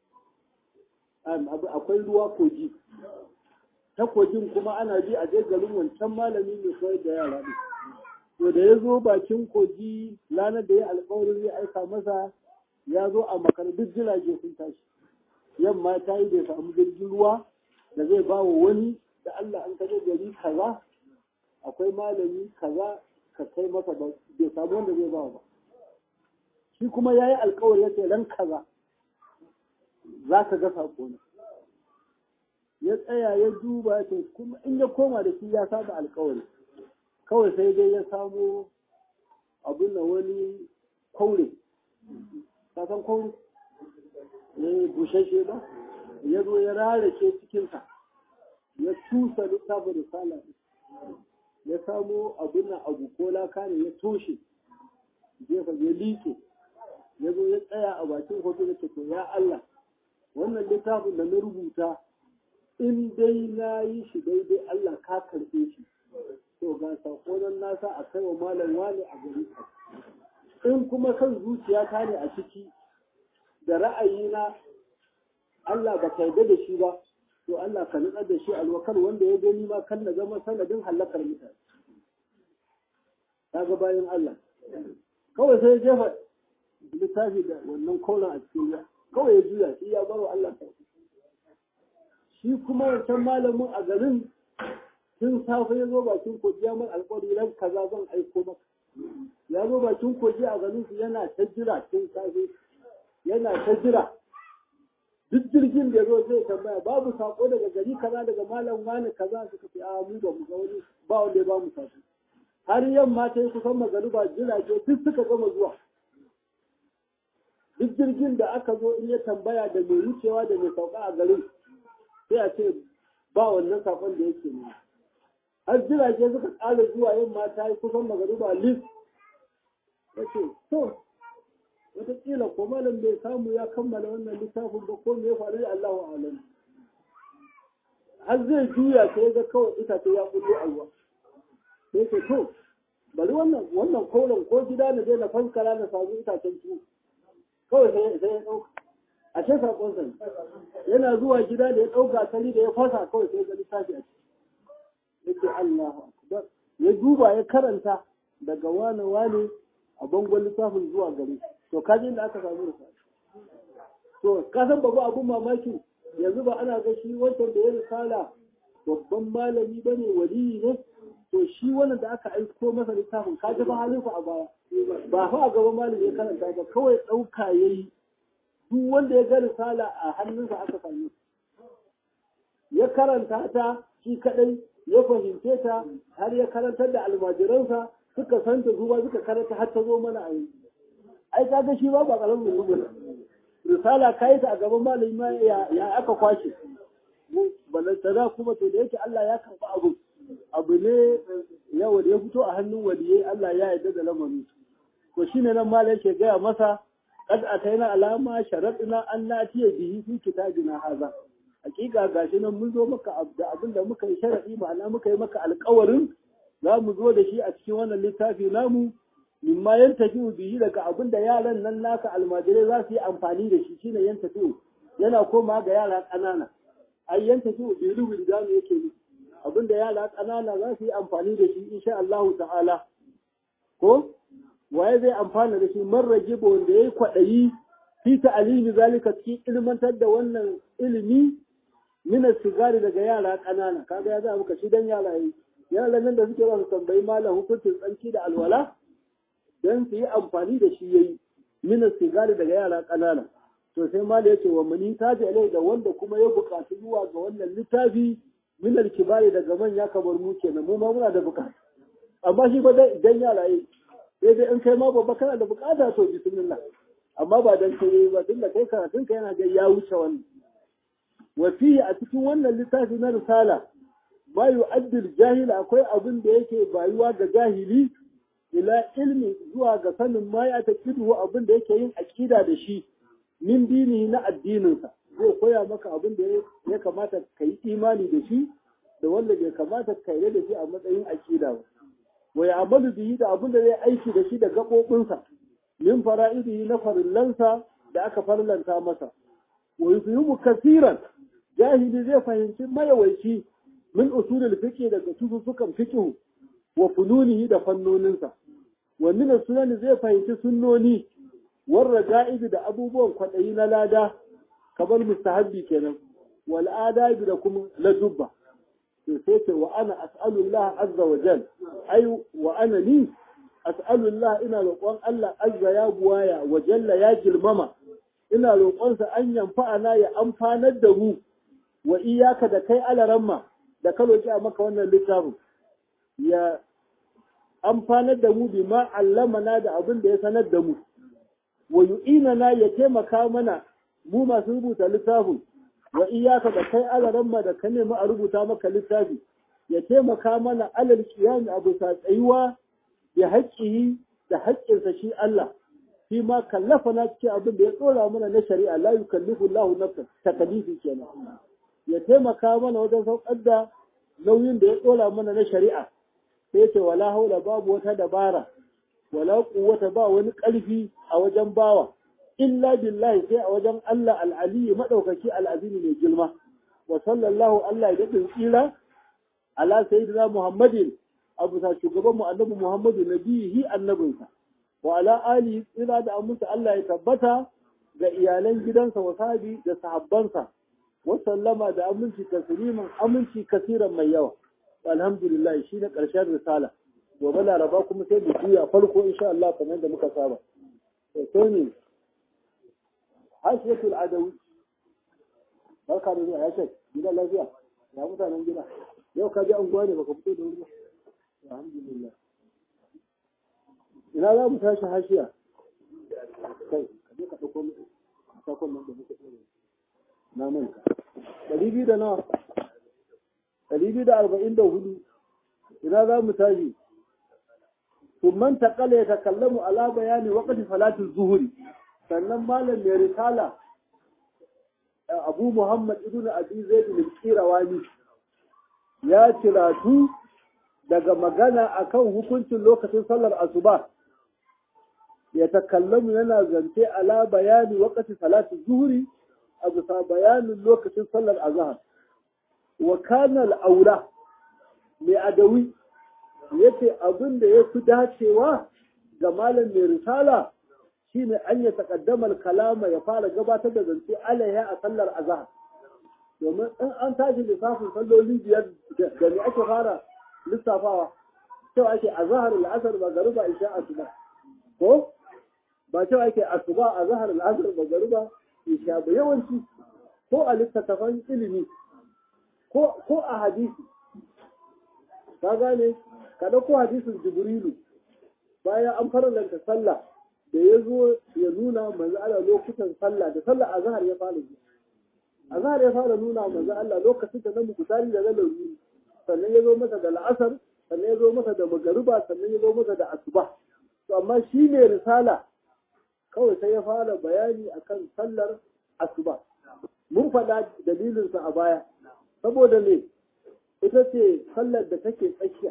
akwai ruwa kogi ta kogin kuma ana bi a je garin wancan malami mai koyar da yara ne to da ya zo bakin kogi ranar da ya alƙawarin zai aika masa ya zo a makar duk jirage sun tashi yamma ta yi bai samu jirgin ruwa da zai ba wa wani da Allah an kaje gari kaza akwai malami kaza ka kai masa ba bai samu wanda zai ba ba shi kuma ya yi alkawari ya ce ran kaza za ka ga sako na ya tsaya ya duba ya ce kuma in ya koma da shi ya saba alkawari kawai sai dai ya samo abin da wani kwaure ka san kwaure ya bushashe ba ya zo ya rarake cikinsa ya cusa littafin risala ya samo abin nan abu ko laka ne ya toshe jefa ya liƙe ya zo ya tsaya a bakin hoto da ke ya Allah wannan littafin da na rubuta in dai na yi shi daidai Allah ka karɓe shi to ga sakonan nasa a kai wa malam wani a gari in kuma kan zuciya ta ne a ciki da ra'ayina Allah ba ka yarda da shi ba to Allah ka nutsar da shi alwakar wanda ya gani ma kan na zama sanadin halakar mutane kaga bayan Allah kawai sai ya jefa littafi da wannan kolan a cikin ya kawai ya juya shi ya baro Allah ka shi kuma wancan malamin a garin tun safe ya zo bakin kogi ya mai alƙawari ran kaza zan aiko maka ya zo bakin kogi a garin su yana ta jira tun safe yana ta jira duk jirgin da zo zai tambaya babu sako daga gari kaza daga malam wani kaza suka ce a mu ba mu ga wani ba wanda ya ba mu sako har yamma ta yi kusan magariba jirage duk suka gama zuwa duk jirgin da aka zo in ya tambaya da mai wucewa da mai sauka a garin sai a ce ba wannan sakon da yake ne har jirage suka ƙara zuwa yamma ta yi kusan magariba lis ya ce to wataƙila ko malam bai samu ya kammala wannan littafin ba ko me ya faru da Allahu alam har zai juya sai ga kawai itace ya kullo a ruwa sai ce to bari wannan wannan koren ko gida na je na fankara na samu itacen tuwo kawai sai sai ya dauka a ce sakon sa yana zuwa gida da ya dauka sani da ya fasa kawai sai ga littafi a ciki yake Allahu akbar ya duba ya karanta daga wane wane a bangon littafin zuwa gare to kaji da aka samu risala to ka san babu abun mamaki yanzu ba ana ga shi wancan da ya risala babban malami bane waliyi ne to shi wannan da aka aiko masa littafin ka ji ba halin a baya ba fa a gaban malami ya karanta ba kawai ɗauka yayi duk wanda ya ga risala a hannunsa aka same ya karanta ta shi kadai ya fahimce ta har ya karantar da almajiransa suka santa zuwa suka karanta har ta zo mana a yanzu ai kaga shi ba ba karamin rubuta risala kai ta a gaban malami ma ya aka kwashe balantana kuma to da yake Allah ya karba abu abu ne yawa da ya fito a hannun waliyai Allah ya yarda da lamarin to shine nan mala yake gaya masa qad ataina alama sharadina an natiya bihi fi kitabina haza hakika gashi nan mun zo maka da abin da muka yi sharadi ma'ana muka yi maka alƙawarin za mu zo da shi a cikin wannan littafi namu mimma yantafi bihi daga abin da yaran nan naka almajirai za su yi amfani da shi shine yantafi yana koma ga yara ƙanana ai yantafi bihi rubin da yake yi abin da yara ƙanana za su yi amfani da shi insha Allah ta'ala ko waye zai amfana da shi marrage wanda yayi kwaɗayi fi ta'alimi zalika cikin ilmantar da wannan ilimi min sigari daga yara ƙanana kaga ya za muka shi dan yara yi yaran nan da suke ba su tambayi malam hukuncin tsanki da alwala dan su yi amfani da shi yayi min sigari daga yara ƙanana to sai malam yace wa mani taji alai da wanda kuma ya buƙatu zuwa ga wannan littafi min kibari daga manya kamar mu kenan mu ma muna da buƙata amma shi ba dai idan yara yi sai dai in kai ma babba kana da buƙata to bismillah amma ba dan kai ba tunda kai karatun ka yana ga ya wuce wannan wa fihi a cikin wannan littafi na risala ma yu'addil jahil akwai abin da yake bayuwa ga jahili ila ilmi zuwa ga sanin ma ya taqidu abin da yake yin aqida da shi min dini na addininsa zai koya maka abin da ya kamata ka yi imani da shi da wanda bai kamata ka yi da shi a matsayin aqida ba wa ya'malu bihi da abin da zai aiki da shi da gaɓoɓinsa min fara'idihi na farillansa da aka farlanta masa wa yufihimu kasiran jahili zai fahimci mayawaici min usulul fiqh daga tususukan fiqh wa fununihi da fannoninsa wa min sunan zai fahimci sunnoni war raga'ib da abubuwan kwadayi na lada kamar mustahabbi kenan wal adabi da kuma ladubba to sai ce wa ana as'alullah azza wa jal ai wa ana ni as'alullah ina roƙon Allah azza ya buwaya wa jalla ya girmama ina roƙonsa an yamfa'ana ya amfanar da mu wa iyaka da kai alaramma da ka roƙi a maka wannan littafin ya amfanar da mu bi ma allamana da abin da ya sanar da mu wa yu'inana ya taimaka mana mu masu rubuta littafin wa iyaka da kai alaramma da ka nemi a rubuta maka littafi ya taimaka mana alal qiyam abu sa tsayuwa ya haƙƙihi da haƙƙinsa shi Allah shi ma kallafa na cikin abin da ya tsora mana na shari'a la yukallifu Allahu nafsan takalifi kenan ya taimaka mana wajen saukar da nauyin da ya tsora mana na shari'a sai ce wala haula babu wata dabara wala quwwata ba wani ƙarfi a wajen bawa illa billahi sai a wajen Allah al-ali madaukaki al-azim mai girma wa sallallahu Allah ya dadin tsira ala sayyidina Muhammadin abu sa shugaban mu annabi Muhammadu nabihi annabinsa wa ala ali tsira da aminta Allah ya tabbata ga iyalan gidansa wa sahabi da sahabbansa wa sallama da aminci tasliman aminci kasiran mai yawa alhamdulillah shi ne karshen risala gobe laraba kuma sai mu juya farko insha Allah kamar da muka saba to sai ne hashiyatul adawi barka da zuwa ya shek gidan lafiya ya mutanen gida yau ka ji an gwane baka fito da wuri ba alhamdulillah ina za mu tashi hashiya kai ka je ka ɗauko sakon nan da muka tsere na manta ɗari biyu da nawa ɗari biyu da arba'in da hudu ina za mu tashi ثم تقل يتكلم على بيان وقت صلاة الظهر sannan malam mai risala abu muhammad ibn abi zaid al-qirawani ya ciratu daga magana akan hukuncin lokacin sallar asuba ya takallamu yana zance ala bayani waqti salati zuhri a bisa bayanin lokacin sallar azhar wa kana al-aula mai adawi yace abin da ya fi dacewa ga malam mai risala shine an ya takaddamar kalama ya fara gabatar da zance alaiha a sallar azhar domin in an tashi lissafin salloli biyar da me ake fara lissafawa cewa ake azhar al-asr magruba isha asuba ko ba cewa ake asuba azhar al-asr magruba isha ba yawanci ko a littattafan ilimi ko ko a hadisi ka gane ka dauko hadisin jibrilu bayan an farlanta sallah da ya zo ya nuna manzo Allah lokutan sallah da sallah azhar ya fara yi azhar ya fara nuna manzo Allah lokacin da namu kutari da zalawi sannan ya zo masa da la'asar sannan ya zo masa da magariba sannan ya zo masa da asuba to amma shi ne risala kawai sai ya fara bayani akan sallar asuba mun faɗa dalilinsa a baya saboda me ita ce sallar da take tsakiya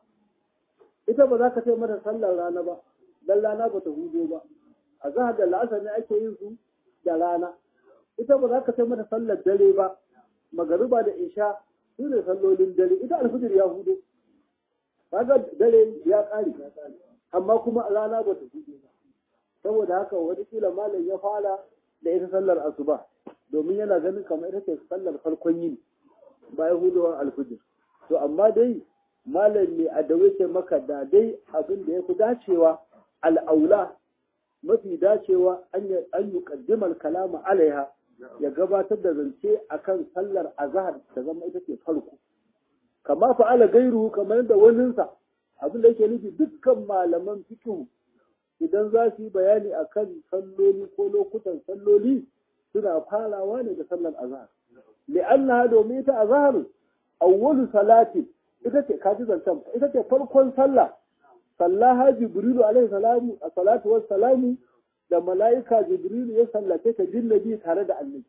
ita ba za ka ce mata sallar rana ba dan rana ba ta hudo ba a zahar da la'asar ne ake yin su da rana ita ba za ka ce mata sallar dare ba magariba da isha su ne sallolin dare ita alfijir ya hudo kaga dare ya ƙare amma kuma rana ba ta hudo ba saboda haka wani kila malam ya fara da ita sallar asuba domin yana ganin kamar ita ce sallar farkon yini bayan hudowar alfijir to amma dai malam ne a dawe ce maka da dai abin da ya fi dacewa al'aula mafi dacewa an yi kaddimar kalama alaiha ya gabatar da zance akan sallar azhar ta zama ita ce farko kama fa'ala gairu kamar da waninsa abin da yake nufi dukkan malaman fikihu idan za su yi bayani akan salloli ko lokutan salloli suna farawa ne da sallar azhar li'annaha domin ita azhar awwalu salati ita ce kaji zancen ita ce farkon sallah sallaha jibrilu alaihi salamu a salatu was salamu da mala'ika jibrilu ya sallace ta jinnabi tare da annabi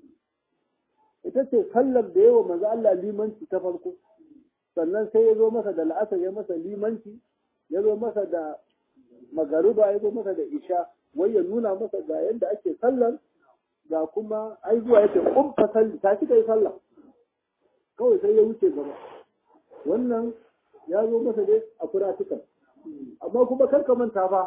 ita ce sallar da yawa manzo Allah limanci ta farko sannan sai ya zo masa da la'asar ya masa limanci ya zo masa da magaruba ya zo masa da isha wai ya nuna masa ga yadda ake sallar ga kuma ai zuwa yake kumfa salli ta kika yi sallah kawai sai ya wuce gaba wannan ya zo masa dai a kuratukan amma kuma kar ka manta fa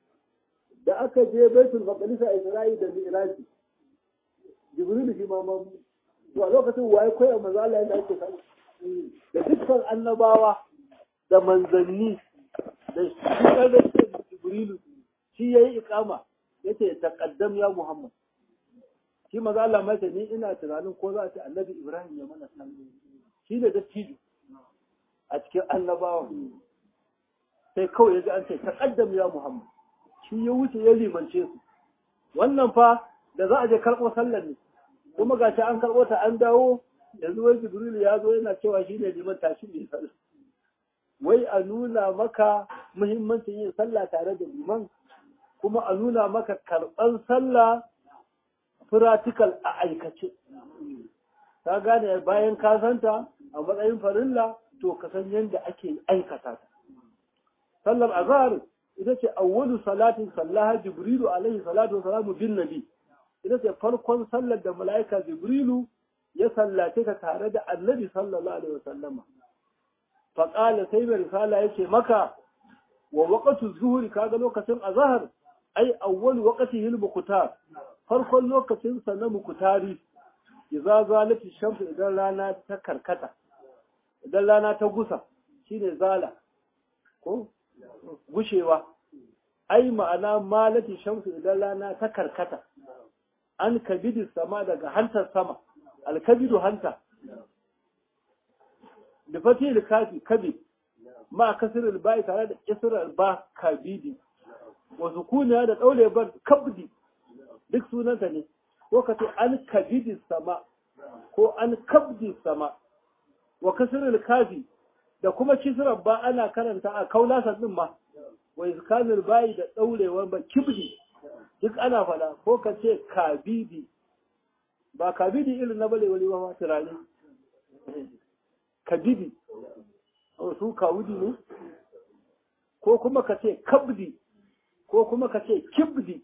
da aka je baitul maqdis a Isra'i da Mi'raji Jibril shi ma mamu to a lokacin waye koyar manzo Allah yadda ake sallah da dukkan annabawa da manzanni da shi da Jibrilu shi yayi ikama yace taqaddam ya Muhammad shi maza Allah mai ni ina tunanin ko za a ce annabi Ibrahim ya mana sallah shi ne dattijo a cikin annabawa sai kawai ya ji an ce taqaddam ya Muhammad shi ya wuce ya limance su wannan fa da za a je karɓo sallar ne kuma ga shi an karɓo ta an dawo yanzu wai Jibril ya zo yana cewa shi ne liman tashi mai sallah wai a nuna maka muhimmancin yin sallah tare da liman kuma a nuna maka karɓan sallah practical a aikace ka gane bayan ka santa a matsayin farilla to ka san yadda ake aikata ta sallar azhar ita ce awwalu salatin sallaha jibrilu alaihi salatu wa salamu bin nabi ita ce farkon sallar da mala'ika jibrilu ya sallace ta tare da annabi sallallahu alaihi wasallama fa qala sai mai risala yace maka wa waqtu zuhri kaga lokacin azhar ai awwalu waqtihi al-muqtar farkon lokacin sa na mukutari idza zalati shamsu idan rana ta karkata idan rana ta gusa shine zala ko gushewa ai ma'ana malati shamsu idan rana ta karkata an kabidi sama daga hantar sama alkabidu hanta da fatil kafi kabid ma kasrul bai tare da kisrar ba kabidi wa sukuniya da daure bar kabdi duk sunanta ne ko ka ce an kabidi sama ko an kabdi sama wa kasrul kafi da kuma kisrar ba ana karanta a kaulasan din ma wa iskanul bai da daurewar ba kibdi duk ana fada ko ka ce kabidi ba kabidi irin na bale wali ba turare kabidi su kawudi ne ko kuma ka ce kabdi ko kuma ka ce kibdi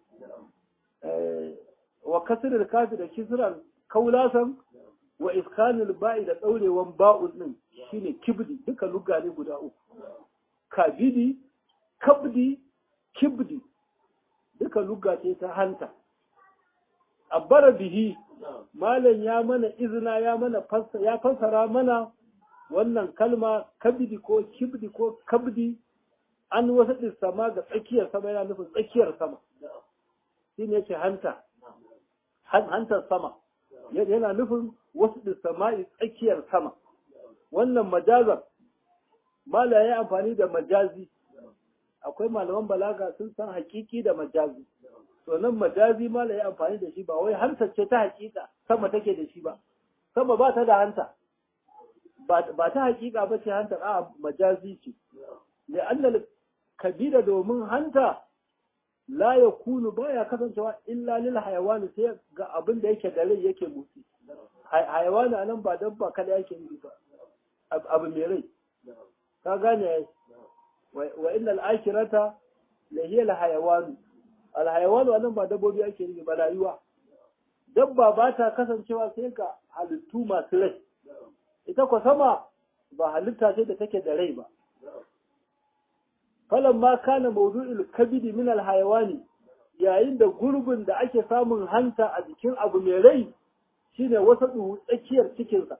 wa kasirar kafi da kisirar kaulasan wa iskanul ba'i da daurewan ba'un din shine kibdi duka lugga ne guda uku kabidi kabdi kibdi duka lugga ce ta hanta abbara bihi malam ya mana izina ya mana ya fassara mana wannan kalma kabidi ko kibdi ko kabdi an wasu sama ga tsakiyar sama yana nufin tsakiyar sama shi ne ce hanta hantar sama yana nufin wasu sama'i tsakiyar sama wannan majazar mala ya yi amfani da majazi akwai malaman balaga sun san hakiki da majazi to nan majazi mala ya amfani da shi ba wai hantar ce ta hakika sama take da shi ba sama ba ta da hanta ba ta hakika ba ce hantar a majazi ce لأن kabida domin hanta la ya kunu baya kasancewa illa lil hayawani sai ga abin da yake da rai yake motsi hayawani anan ba dabba kada yake yi ba abu mai rai ka gane wa inna al-akhirata la hiya al-hayawan al-hayawan anan ba dabbobi ake yi ba rayuwa dabba ba ta kasancewa sai ga halittu masu rai ita ko sama ba halitta ce da take da rai ba falan ma kana mawdu'il kabidi min al-hayawani yayin da gurbin da ake samun hanta a jikin abu mai rai shine wasa duhu tsakiyar cikinsa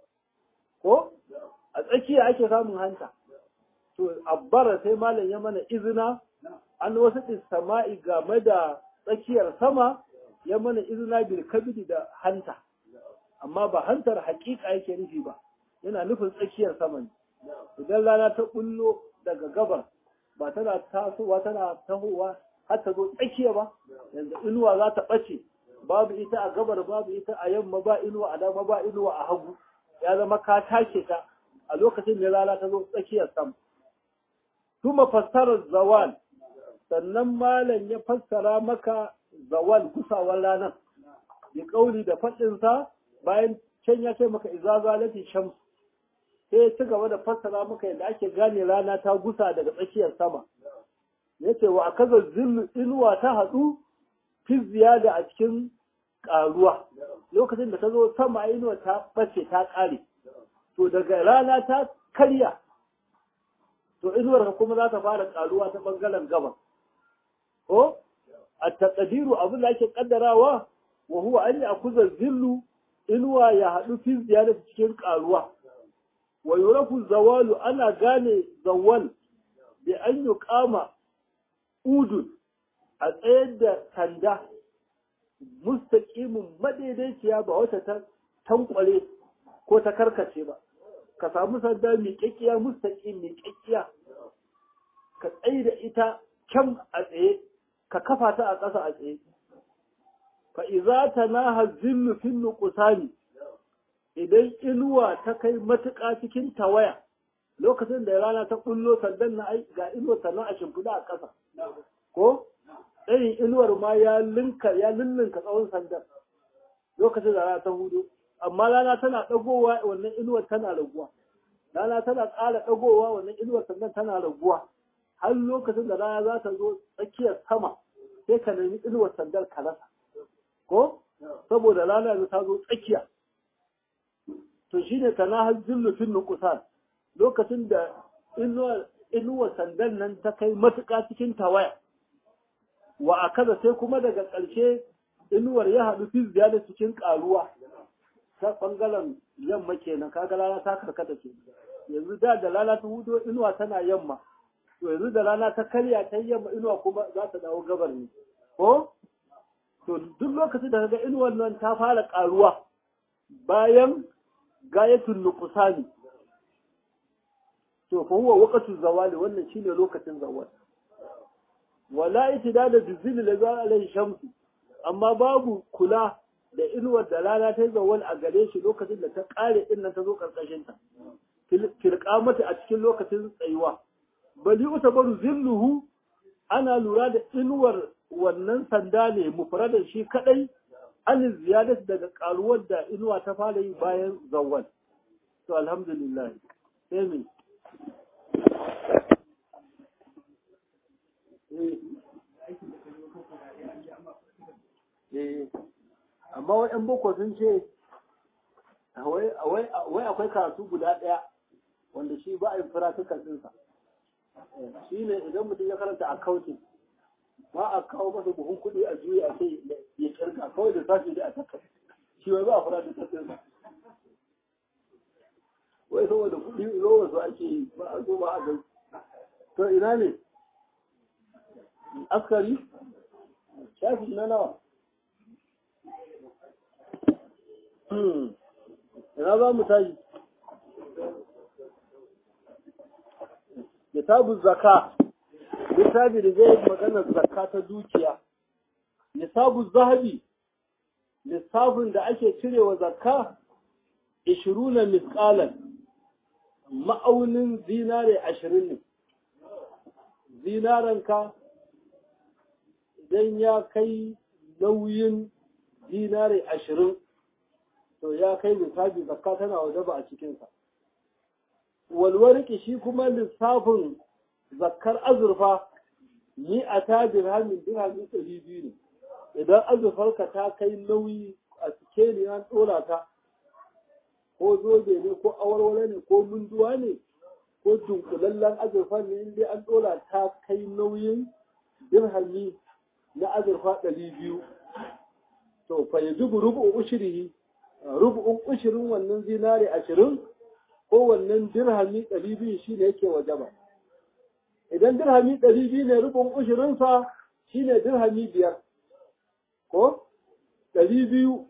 ko a tsakiya ake samun hanta to abbara sai malam ya mana izina an wasu sama'i game da tsakiyar sama ya mana izina bil kabidi da hanta amma ba hantar hakika yake nufi ba yana nufin tsakiyar sama ne idan rana ta bullo daga gabar ba tana tasowa tana tahowa har ta zo tsakiya ba yanzu inuwa za ta ɓace babu ita a gabar babu ita a yamma ba inuwa a dama ba inuwa a hagu ya zama ka take ta a lokacin da rana ta zo tsakiyar sama kuma fassarar zawal sannan malam ya fassara maka zawal kusawar ranar ya kauli da faɗinsa bayan can ya ce maka iza zalati shams sai ya ci gaba da fassara maka yadda ake gane rana ta gusa daga tsakiyar sama ya ce wa akaza zillu inuwa ta haɗu fi ziyada a cikin ƙaruwa lokacin da ta zo sama inuwa ta ɓace ta ƙare to daga rana ta karya to inuwar kuma za ta fara ƙaruwa ta ɓangaren gaba ko a taƙadiru abin da ake ƙaddarawa wa huwa an yi akuza zillu inuwa ya haɗu fi ziyada cikin ƙaruwa wa yurafu zawalu ana gane zawal bi an yi kama udun a tsayar da sanda mustaƙimin madaidaiciya ba wata ta tankwale ko ta karkace ba ka samu sanda mai ƙyaƙƙiya mustaƙim mai ƙyaƙƙiya ka tsaye da ita kyan a tsaye ka kafa ta a ƙasa a tsaye fa iza tanaha zillu fin nuqsani idan inuwa ta kai matuƙa cikin tawaya lokacin da rana ta kullo sandan na ai ga inuwar ta a shimfiɗa a ƙasa ko tsayin inuwar ma ya linka ya lullunka tsawon sandan lokacin da rana ta hudu amma rana tana ɗagowa wannan inuwar tana raguwa rana tana ƙara ɗagowa wannan inuwar sandan tana raguwa har lokacin da rana za ta zo tsakiyar sama sai ka nemi inuwar sandar ka rasa ko saboda rana yanzu ta zo tsakiya to shine kana har zillufin nukusan lokacin da inuwar sandan nan ta kai matuƙa cikin tawaya wa a kaza sai kuma daga ƙarshe inuwar ya haɗu fi da cikin ƙaruwa ta ɓangaren yamma kenan kaga rana ta karkata ke yanzu da da rana ta hudo inuwa tana yamma to yanzu da rana ta karya ta yamma inuwa kuma za ta dawo gabar ne ko to duk lokacin da kaga inuwar nan ta fara ƙaruwa bayan gayatul nuqsani to fa huwa waqtu zawali wannan shine lokacin zawal wala itidada bizil la za alai shamsu amma babu kula da inuwar da rana ta zawal a gare shi lokacin da ta kare din nan ta zo karkashin ta mata a cikin lokacin tsayuwa bali utabaru zilluhu ana lura da inuwar wannan sanda ne mufradan shi kadai an ziyadat daga karuwar da inuwa ta fara yi bayan zawal to alhamdulillah sai me amma waɗan boko sun ce wai akwai karatu guda ɗaya wanda shi ba a yi firatukan ɗinsa shi ne idan mutum ya karanta accounting ba a kawo masa buhun kuɗi a juya a ce ya kirka kawai da sashi da a takar shi wai ba a firatukan ɗinsa wai saboda kuɗi zuwa su ake yi ba a zo ba a gani to ina ne askari shafi na nawa ina za mu tashi kitabun zaka littafi da zai magana zakka ta dukiya nisabun zahabi lissafin da ake cirewa zakka ishiruna misƙalan ma'aunin zinare ashirin ne zinaranka idan ya kai nauyin dinari ashirin to ya kai lissafi zakka tana waje ba a cikinsa walwarki shi kuma lissafin zakkar azurfa ni a ta dirhamin dirhamin ɗari biyu ne idan azurfarka ta kai nauyi a sikeli an ɗora ta ko zobe ne ko awarware ne ko munduwa ne ko dunkulallen azurfa ne inda an ɗora ta kai nauyin dirhami na azurfa ɗari biyu to fa yajibu rubu'un ushrihi rubu'un ushirin wannan zinare ashirin ko wannan dirhami ɗari biyu shine yake wajaba idan dirhami ɗari biyu ne rubu'un ushirinsa shine dirhami biyar ko ɗari biyu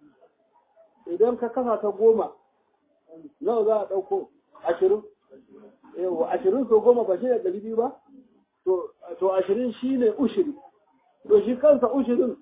idan ka kasa ta goma nawa za a ɗauko ashirin yawa ashirin so goma ba shi ne ɗari biyu ba to ashirin shi ne ushiri to shi kansa ushirin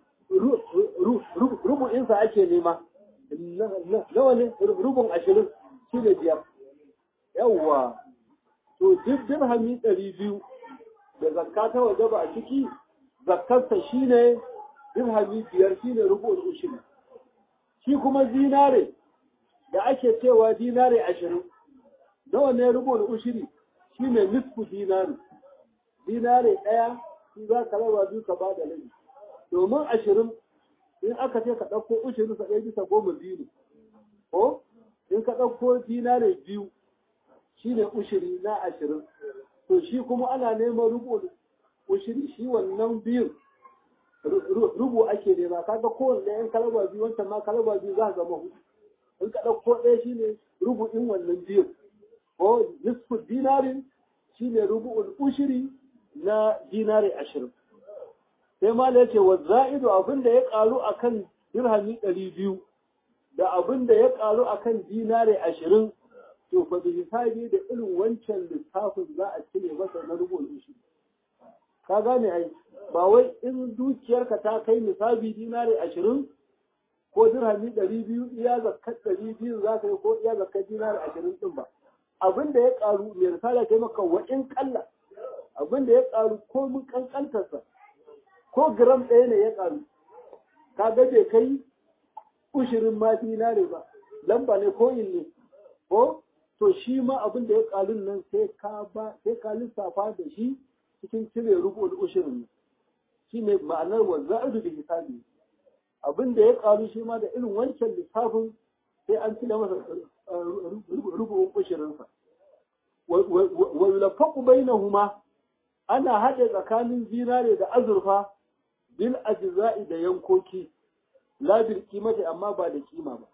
rubu'insa ake nema nawa ne rubun ashirin shi ne biyar yawwa to duk dirhami ɗari biyu da zakka ta waje ba a ciki zakkarsa shi ne dirhami biyar shi ne rubun ushiri shi kuma zinare da ake cewa dinare ashirin nawa ne rubun ushiri shi ne nisfu dinari dinare ɗaya shi za ka raba biyu ka ba da rabi domin ashirin in aka ce ka ɗauko ushirin sa ɗaya bisa goma biyu ne ko in ka ɗauko dinare biyu shi ne ushiri na ashirin to shi kuma ana neman rubu ushiri shi wannan biyun rubu ake nema kaga kowanne ɗayan kalaba biyu wancan ma kalaba biyu za ka zama hudu in ka ɗauko ɗaya shi ne rubu'in wannan biyun ko nisfu dinarin shi ne rubu'ul ushiri na dinari ashirin sai ma da yake wa za'idu abin da ya ƙaru a kan dirhami ɗari biyu da abin da ya ƙaru a kan dinari ashirin to fa bi hisabi da irin wancan lissafin za a cire masa na rubu'ul ushiri ka gane ai ba wai in dukiyarka ta kai misali dinari ashirin ko dirhami ɗari biyu iya zakkar ɗari biyu za ka yi ko iya zakkar dinari ashirin ɗin ba abin da ya ƙaru mai risala ta maka wa in ƙalla abin da ya ƙaru ko mun ƙanƙantarsa ko gram ɗaya ne ya ƙaru ka ga bai kai ushirin ma dinari ba lamba ne ko in ne ko to shi ma abin da ya ƙaru nan sai ka ba sai ka lissafa da shi cikin cire rubul ushirin shi ne ma'anar wa za'idu da hisabi abin da ya ƙaru shi ma da irin wancan lissafin sai an cire masa rubun ushirinsa wa yulafaku bainahuma ana haɗe tsakanin zinare da azurfa bil ajza'i da yankoki la bil kimati amma ba da kima ba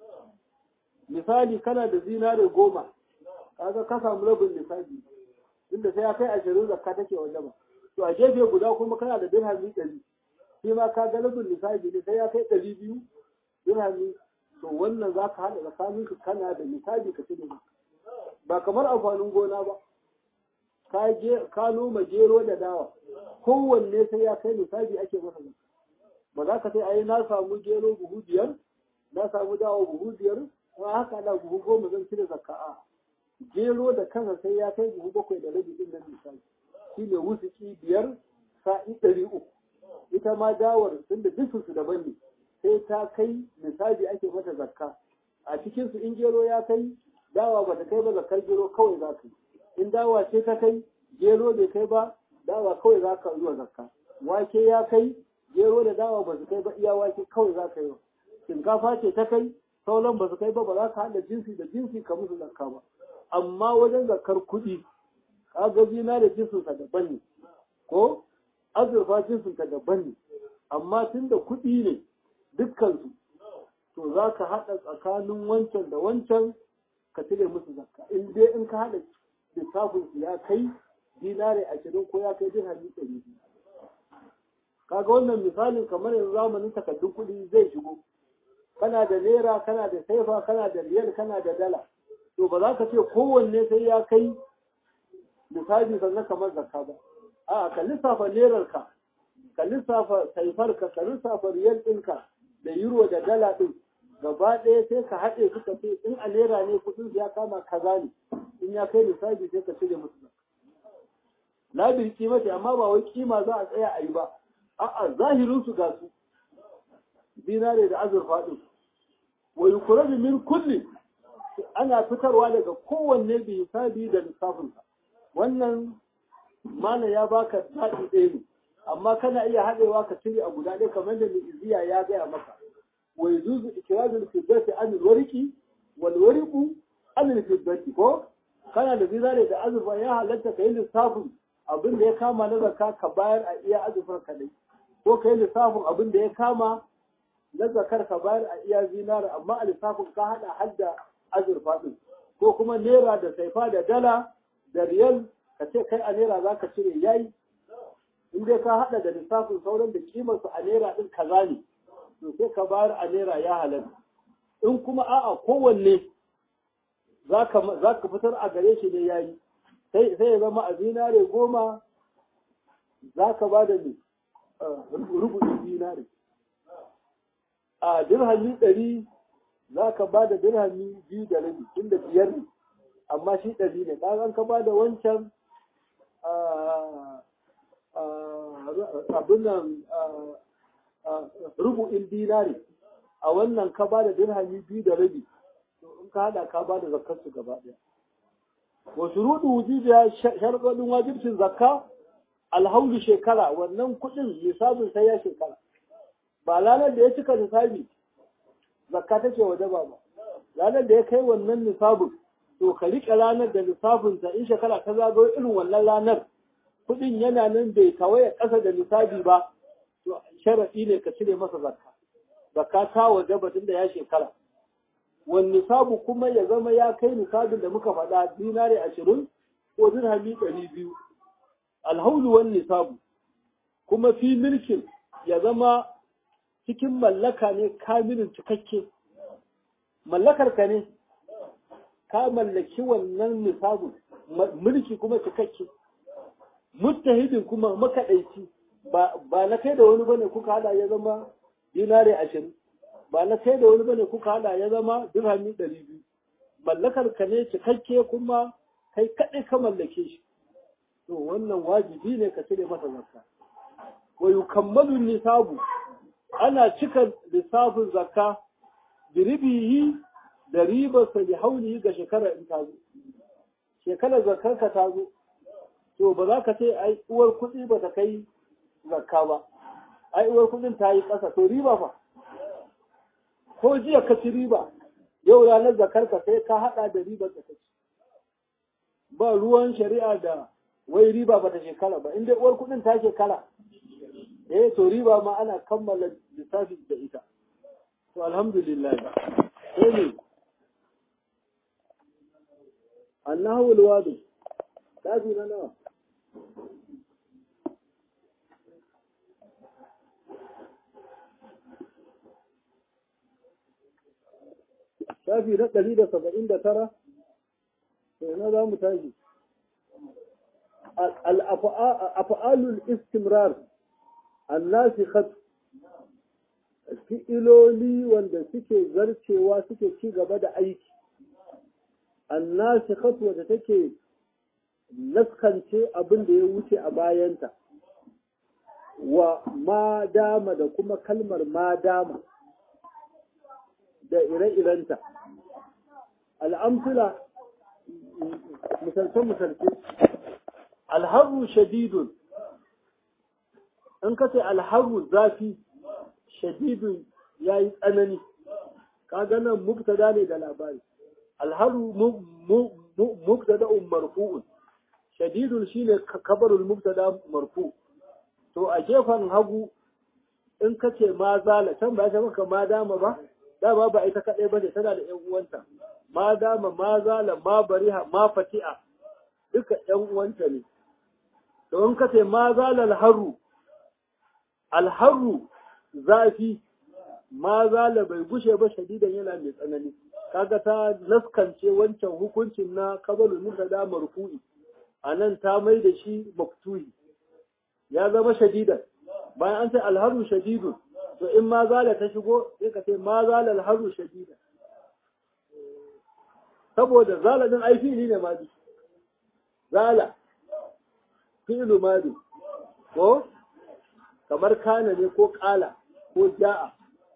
misali kana da zinare goma kaga ka samu rabin lissafi inda sai ya kai ashirin zakka take waje ba to a gefe guda kuma kana da dirhami ɗari shi ma ka ga rabin lissafi ne sai ya kai ɗari biyu dirhami to wannan za ka haɗa tsakanin su kana da misali ka ci da ba kamar amfanin gona ba ka je ka noma gero da dawa kowanne sai ya kai misali ake masa ba za ka sai ai na samu gero buhu biyar na samu dawa buhu biyar kuma haka ana buhu goma zan cire zakka a gero da kansa sai ya kai buhu bakwai da rabi din nan misali shine wusuki biyar sa'i ɗari uku ita ma dawar tunda dukkan su daban ne sai ta kai misali ake mata zakka a cikin su in gero ya kai dawa ba ta kai ba zakkar gero kawai za ka yi in dawa ce ta kai gero bai kai ba dawa kawai za ka zuwa zakka wake ya kai gero da dawa ba su kai ba iya wake kawai za ka yi shinkafa ce ta kai sauran ba su kai ba ba za ka haɗa jinsi da jinsi ka musu zakka ba amma wajen zakar kuɗi kaga zina da jinsinsa daban ne ko azurfa jinsinsa daban ne amma tun da kuɗi ne dukkansu to za ka haɗa tsakanin wancan da wancan ka cire musu zakka in dai in ka haɗa lissafin su ya kai dinare ashirin ko ya kai dirhami ɗari biyu kaga wannan misalin kamar yanzu zamanin takardun kuɗi zai shigo kana da naira kana da saifa kana da riyal kana da dala to ba za ka ce kowanne sai ya kai misali sannan kamar zakka ba a ka lissafa nerarka ka lissafa saifarka ka lissafa riyal ɗinka da euro da dala ɗin gaba ɗaya sai ka haɗe suka ce in a naira ne kuɗin ya kama kaza ne in ya kai misali sai ka cire musu la bil qimati amma ba wai kima za a tsaya a yi ba a'a zahirin su ga su dinare da azurfa din wa yukraju min kulli ana fitarwa daga kowanne bi hisabi da lissafinsa wannan mana ya baka zaɓi ɗaya ne amma kana iya haɗewa ka cire a guda ɗaya kamar da iziya ya gaya maka wa yuzuzu ikrazul fiddati an alwariqi wal wariqu an alfiddati ko kana da zinare da azurfa ya halatta kai lissafin abin da ya kama na zakka ka bayar a iya azurfar kadai ko kai lissafin abin da ya kama na zakar ka bayar a iya zinare amma a lissafin ka haɗa har da azurfa ɗin ko kuma naira da saifa da dala da riyal ka ce kai a naira za ka cire yayi in dai ka haɗa da lissafin sauran da kimar su a naira ɗin kaza ne to sai ka bayar a naira ya halatta in kuma a'a kowanne za ka fitar a gare shi ne yayi sai sai ya zama a zinare goma za ka ba da ne rubuɗin zinare a dirhami ɗari za ka ba da dirhami biyu da rabi inda biyar ne amma shi ɗari ne ɗan ka ba da wancan abin nan rubu'in dinari a wannan ka ba da dirhami biyu da rabi to in ka haɗa ka ba da zakkar su gaba ɗaya wa shuruɗu wujubiya sharɗoɗin wajibcin zakka alhaulu shekara wannan kuɗin lissafin sai ya shekara ba ranar da ya cika lissafi zakka take waje ba ba ranar da ya kai wannan nisabin to ka riƙe ranar da nisabin ta in shekara ta zagayo irin wannan ranar kuɗin yana nan bai tawaye ƙasa da nisabi ba to sharaɗi ne ka cire masa zakka zakka ta waje ba tunda ya shekara wani nisabu kuma ya zama ya kai nisabin da muka faɗa dinari ashirin ko dirhami ɗari biyu alhaulu wani nisabu kuma fi milkin ya zama cikin mallaka ne kamilin cikakke mallakar ka ne ka mallaki wannan nisabun mulki kuma cikakke muttahidin kuma makaɗaici ba na kai da wani bane kuka hada ya zama dinare ashirin ba na kai da wani bane kuka hada ya zama dirhami ɗari biyu mallakar ka ne cikakke kuma kai kaɗai ka mallake shi to wannan wajibi ne ka cire masa zakka wa yukammalu nisabu ana cika lissafin zakka biribihi da ribarsa da hauli ga shekara in ta zo shekarar zakkarka ta zo to ba za ka ce ai uwar kuɗi ba ta kai zakka ba ai uwar kuɗin ta yi ƙasa to riba fa ko jiya ka ci riba yau ranar zakkarka sai ka haɗa da ribar da ka ci ba ruwan shari'a da wai riba ba ta shekara ba inda uwar kuɗin ta shekara eh to riba ma ana kammala lissafi da ita to alhamdulillah sai ne annahu alwadi tafi na nawa shafi na ɗari da saba'in da tara sai na za mu tashi al-af'alul istimrar annasikhat fi'iloli wanda suke zarcewa suke ci gaba da aiki annasikhat wanda take naskance abin da ya wuce a bayanta wa ma dama da kuma kalmar ma dama da ire-irenta al'amfila misalce-misalce alharu shadidun in ka ce alharu zafi shadidun ya yi tsanani kaga nan mubtada ne da labari alharu mubtada'un marfu'un shadidun shine kabarul mubtada marfu to a gefen hagu in ka ce ma zala can ba ya maka ma dama ba dama ba ita kadai ba ne tana da yan uwanta ma dama ma zala ma bariha ma fati'a duka yan uwanta ne to in ka ce ma zala alharu alharu zafi ma zala bai gushe ba shadidan yana mai tsanani kaga ta naskance wancan hukuncin na kabalul mubtada marfu'i anan ta mai da shi maftuhi ya zama shadidan bayan an ce alharu shadidun to in ma zala ta shigo sai ka ce ma zala alharu shadidan saboda zala din ai fili ne ma bi zala fi'lu madi ko kamar kana ne ko kala ko ja'a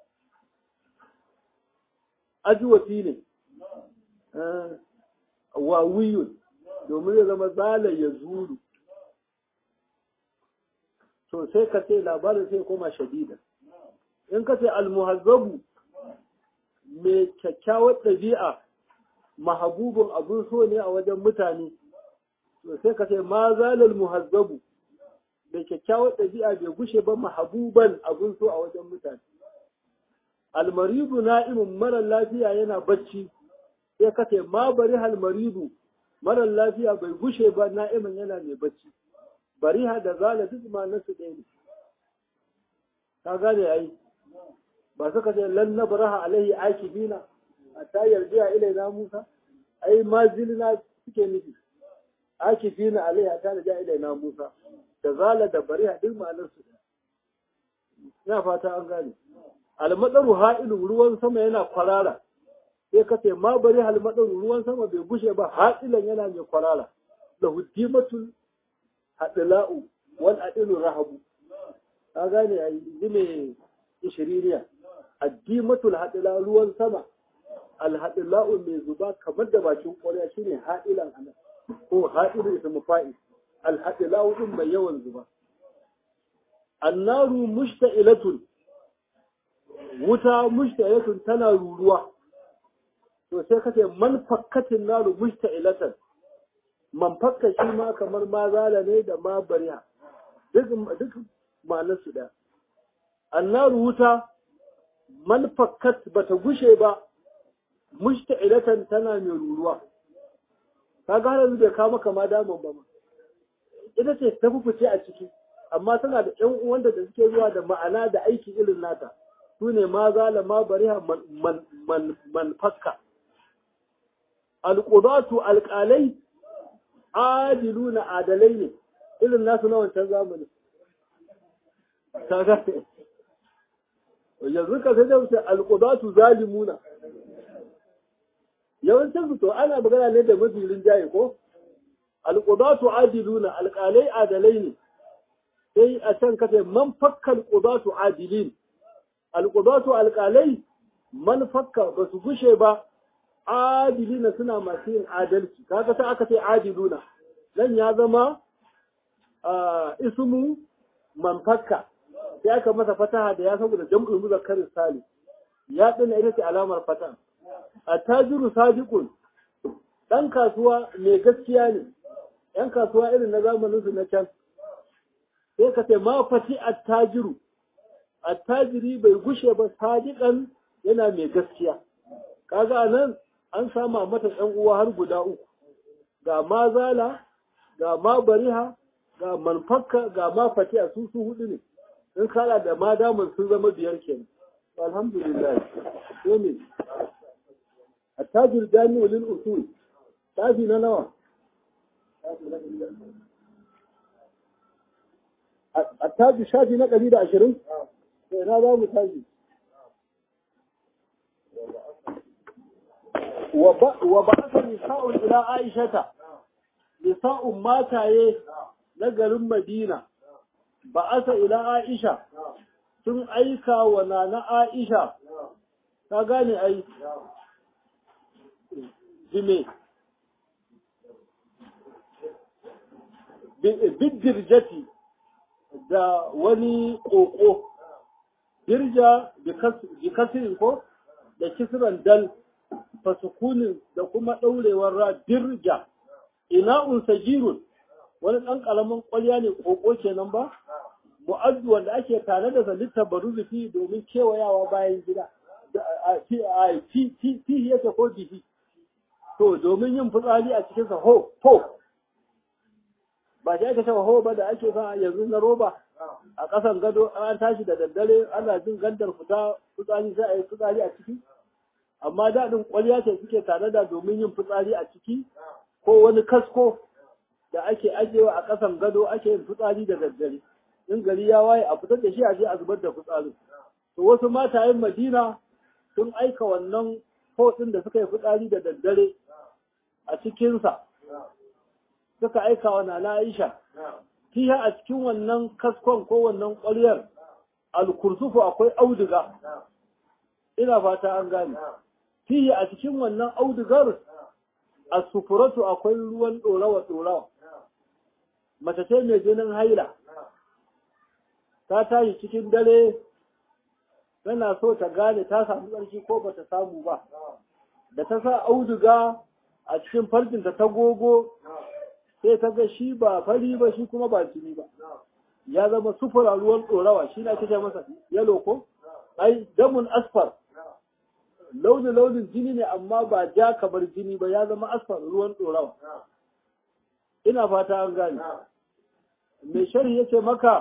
ajwati ne wawiyun domin ya zama zala ya zuru to sai ka ce labarin sai koma shadida in ka ce almuhazzabu mai kyakkyawar ɗabi'a mahabubun abin so ne a wajen mutane to sai ka ce ma zalal muhazzabu mai kyakkyawar ɗabi'a bai gushe ba mahabuban abin so a wajen mutane almaridu na'imun marar lafiya yana bacci sai ka ce ma bari almaridu marar lafiya bai gushe ba na'imin yana mai bacci bariha da zala duk ma nasu ɗaya ne ka gane ai ba suka ce lan nabraha alaihi akibina hatta yarjiya ilaina Musa ai mazilna suke nufi akibina alaihi hatta yarjiya ilaina Musa da zala da bariha duk ma'anar su ina fata an gane almadaru ha'ilu ruwan sama yana kwarara sai ka ce ma bari almadaru ruwan sama bai gushe ba ha'ilan yana mai kwarara da huddimatul hadila'u wal adilu rahabu ka gane ai ne ishiriniya addimatul hadila ruwan sama alhadila'u mai zuba kamar da bakin ƙwarya shine ha'ilan anan ko ha'ilu ismu fa'il alhadila'u din mai yawan zuba annaru mushta'ilatun wuta mushta'ilatun tana ruruwa to sai kace man fakkatin naru mushta'ilatan man fakka shi ma kamar ma zala ne da ma bariha duk duk ma'anar su da annaru wuta man fakkat bata gushe ba mushta'ilatan tana mai ruruwa kaga har yanzu bai kawo maka ma daman ba ma ita ce ta fice a ciki amma tana da ƴan uwanta da suke zuwa da ma'ana da aiki irin nata su ne ma zala ma bariha man man man fakka alqudatu alqalai adiluna adalai ne irin nasu na wancan zamani kaga yanzu ka sai da wuce alqudatu zalimuna yawancin su to ana magana ne da mazirin jaye ko alqudatu adiluna alqalai adalai ne sai a can kace man fakka alqudatu adilin alqudatu alqalai man fakka ba su gushe ba adilina suna masu yin adalci kaga sai aka ce adiluna nan ya zama ismu man fakka sai aka masa fataha da ya saboda jam'ul muzakkar salim ya dina ita ce alamar fataha attajiru sadiqun dan kasuwa mai gaskiya ne yan kasuwa irin na zamanin su na can sai ka ce ma fati attajiru attajiri bai gushe ba sadiqan yana mai gaskiya kaga nan an sama mata ɗan uwa har guda uku ga mazala ga ma bariha ga manfakka ga ma fati a su su hudu ne in kala da ma damun sun zama biyar kenan alhamdulillah sai ne التاج الجامع للأصول تاجي نوى التاج الشافي نقل إلى عشرين هذا هو تاجي وبعث نساء إلى عائشة نساء ما تايه نقل مدينة بعث إلى عائشة sun aika wa na Aisha ta gane ai jime bidirjati da wani ƙoƙo dirja bi kasirin ko da kisran dal fasukunin da kuma ɗaurewar ra dirja ina unsajirun wani ɗan ƙalamin ƙwalya ne ƙoƙo kenan ba mu'addu wanda ake tare da zalitta baruzufi domin kewayawa bayan gida a fi yake ko bihi to domin yin fitsari a cikinsa ho ho ba shi ake cewa ho ba da ake sa yanzu na roba a ƙasan gado an tashi da daddare ana jin gandar fita fitsari sai a yi fitsari a ciki amma daɗin ƙwarya ce suke tare da domin yin fitsari a ciki ko wani kasko da ake ajewa a ƙasan gado ake yin fitsari da daddare in gari ya waye a fitar da shi a je a zubar da fitsarin to wasu matayen madina sun aika wannan hotsin da suka yi fitsari da daddare a cikinsa suka aika wa nana Aisha fiha a cikin wannan kaskon ko wannan ƙwaryar alkursufu akwai auduga ina fata an gane fihi a cikin wannan audugar asufuratu akwai ruwan ɗorawa ɗorawa mace ce mai jinin haila ta tashi cikin dare tana so ta gane ta samu tsarki ko ba ta samu ba da ta sa auduga a cikin farjinta ta gogo sai ta ga shi ba fari ba shi kuma ba jini ba ya zama sufura ruwan ɗorawa shi na kike masa yalo ko ai damun asfar launin launin jini ne amma ba ja kamar jini ba ya zama asfar ruwan ɗorawa ina fata an gane mai shari yace maka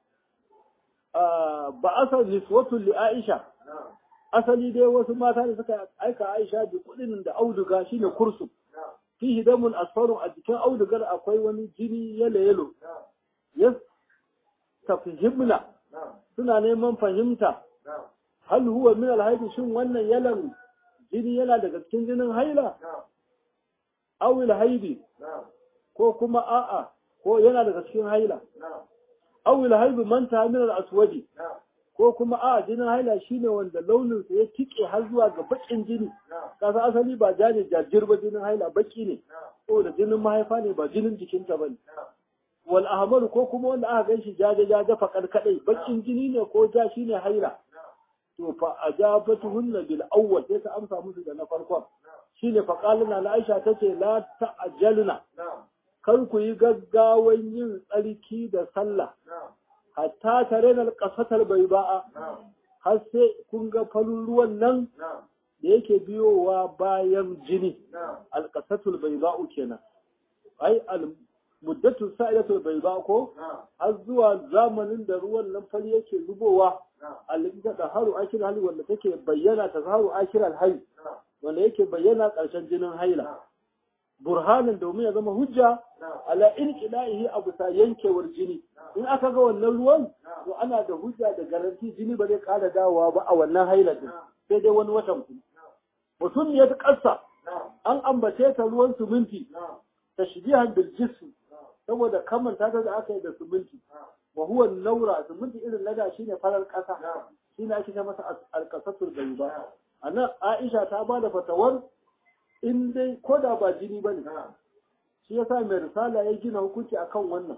ba asal niswatun li aisha asali dai wasu mata da suka aika aisha bi kudin da auduga shine kursu fihi damun asfarun a jikin audugar akwai wani jini yalo yalo yes tafhimna suna neman fahimta hal huwa min alhaidi shin wannan yalan jini yana daga cikin jinin haila aw alhaidi ko kuma a'a ko yana daga cikin haila aw alhaidi man ta min al-aswadi ko kuma a jinin haila shine wanda launin sa ya tike har zuwa ga bakin jini kasa asali ba ja ne jajir ba jinin haila baki ne saboda jinin mahaifa ne ba jinin jikinta bane wal ahmar ko kuma wanda aka ganshi jaje jaje fakar kadai bakin jini ne ko ja shine haila to fa ajabatuhunna bil awwal sai ta amsa musu da na farkon shine fa qalina la aisha tace la ta'jalna kar ku yi gaggawan yin tsarki da sallah hatta tare da kasatar bai ba'a har sai kun ga falun ruwan nan da yake biyowa bayan jini alƙasatul bai ba'u kenan ai al muddatu sa'ilatul bai ba ko har zuwa zamanin da ruwan nan fari yake zubowa alƙita da haru akil hali wanda take bayyana ta haru akil alhai wanda yake bayyana ƙarshen jinin haila burhanin domin ya zama hujja ala inqida'ihi abu sa yankewar jini in aka ga wannan ruwan to ana da hujja da garanti jini ba zai ƙara dawowa ba a wannan haila din sai dai wani watan ku mutum ya ta ƙasa an ambace ta ruwan suminti tashbihan bil jism saboda kamanta ta da aka yi da suminti wa huwa naura suminti irin lada shine farar ƙasa shine ake ta masa alƙasatul bayba anan Aisha ta bada fatawar in dai ko da ba jini ba ne shi yasa mai risala ya gina hukunci akan wannan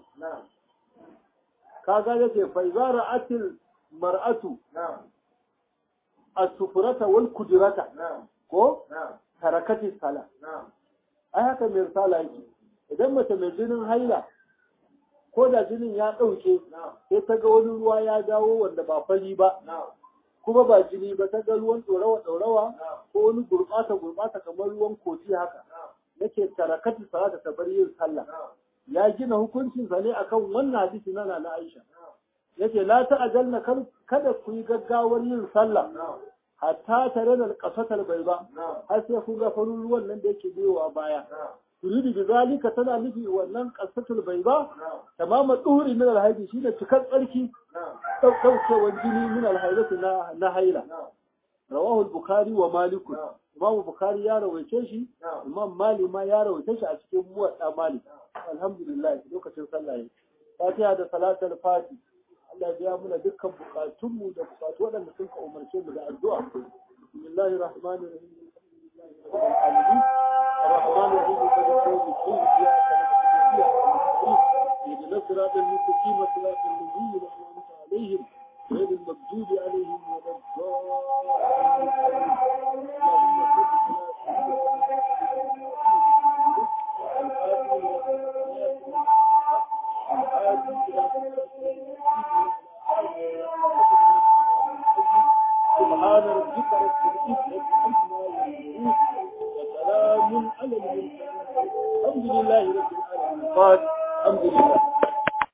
kaga yake fa idza ra'atil mar'atu as-sufrata wal kudrata ko tarakati sala ai haka mai risala yake idan mace mai jinin haila ko da jinin ya ɗauke sai ta ga wani ruwa ya dawo wanda ba fari ba kuma ba jini ba ta ga ruwan ɗorawa ɗorawa ko wani gurɓata gurɓata kamar ruwan koci haka yake tarakati salata ta bar yin sallah ya gina hukuncin sa ne akan wannan hadisi na na Aisha yake la ta'ajalna kada ku yi gaggawar yin sallah hatta tare da kasatar bai ba har sai ku ga farin ruwan nan da yake biyowa baya turidu bi zalika tana nufi wannan kasatul bai ba tamama duhuri min alhaidi shine cikar tsarki daukewar jini min alhaidati na na haila rawahu al-bukhari wa malik imam bukhari ya rawaice shi imam malik ma ya rawaice shi a cikin muwadda malik alhamdulillah lokacin sallah ne fatiha da salatul fati Allah ya biya muna dukkan bukatunmu da bukatu waɗanda sun ka umarce mu da addu'a bismillahir rahmanir rahim الرحمن الرحيم قد يوم الدين إياك نعبد وإياك نستعين اهدنا الصراط المستقيم صراط الذين أنعمت عليهم غير المغضوب عليهم ولا الضالين اللهم صل سبحان ربك رب العزة عما يصفون وسلام على المرسلين الحمد لله رب العالمين الحمد لله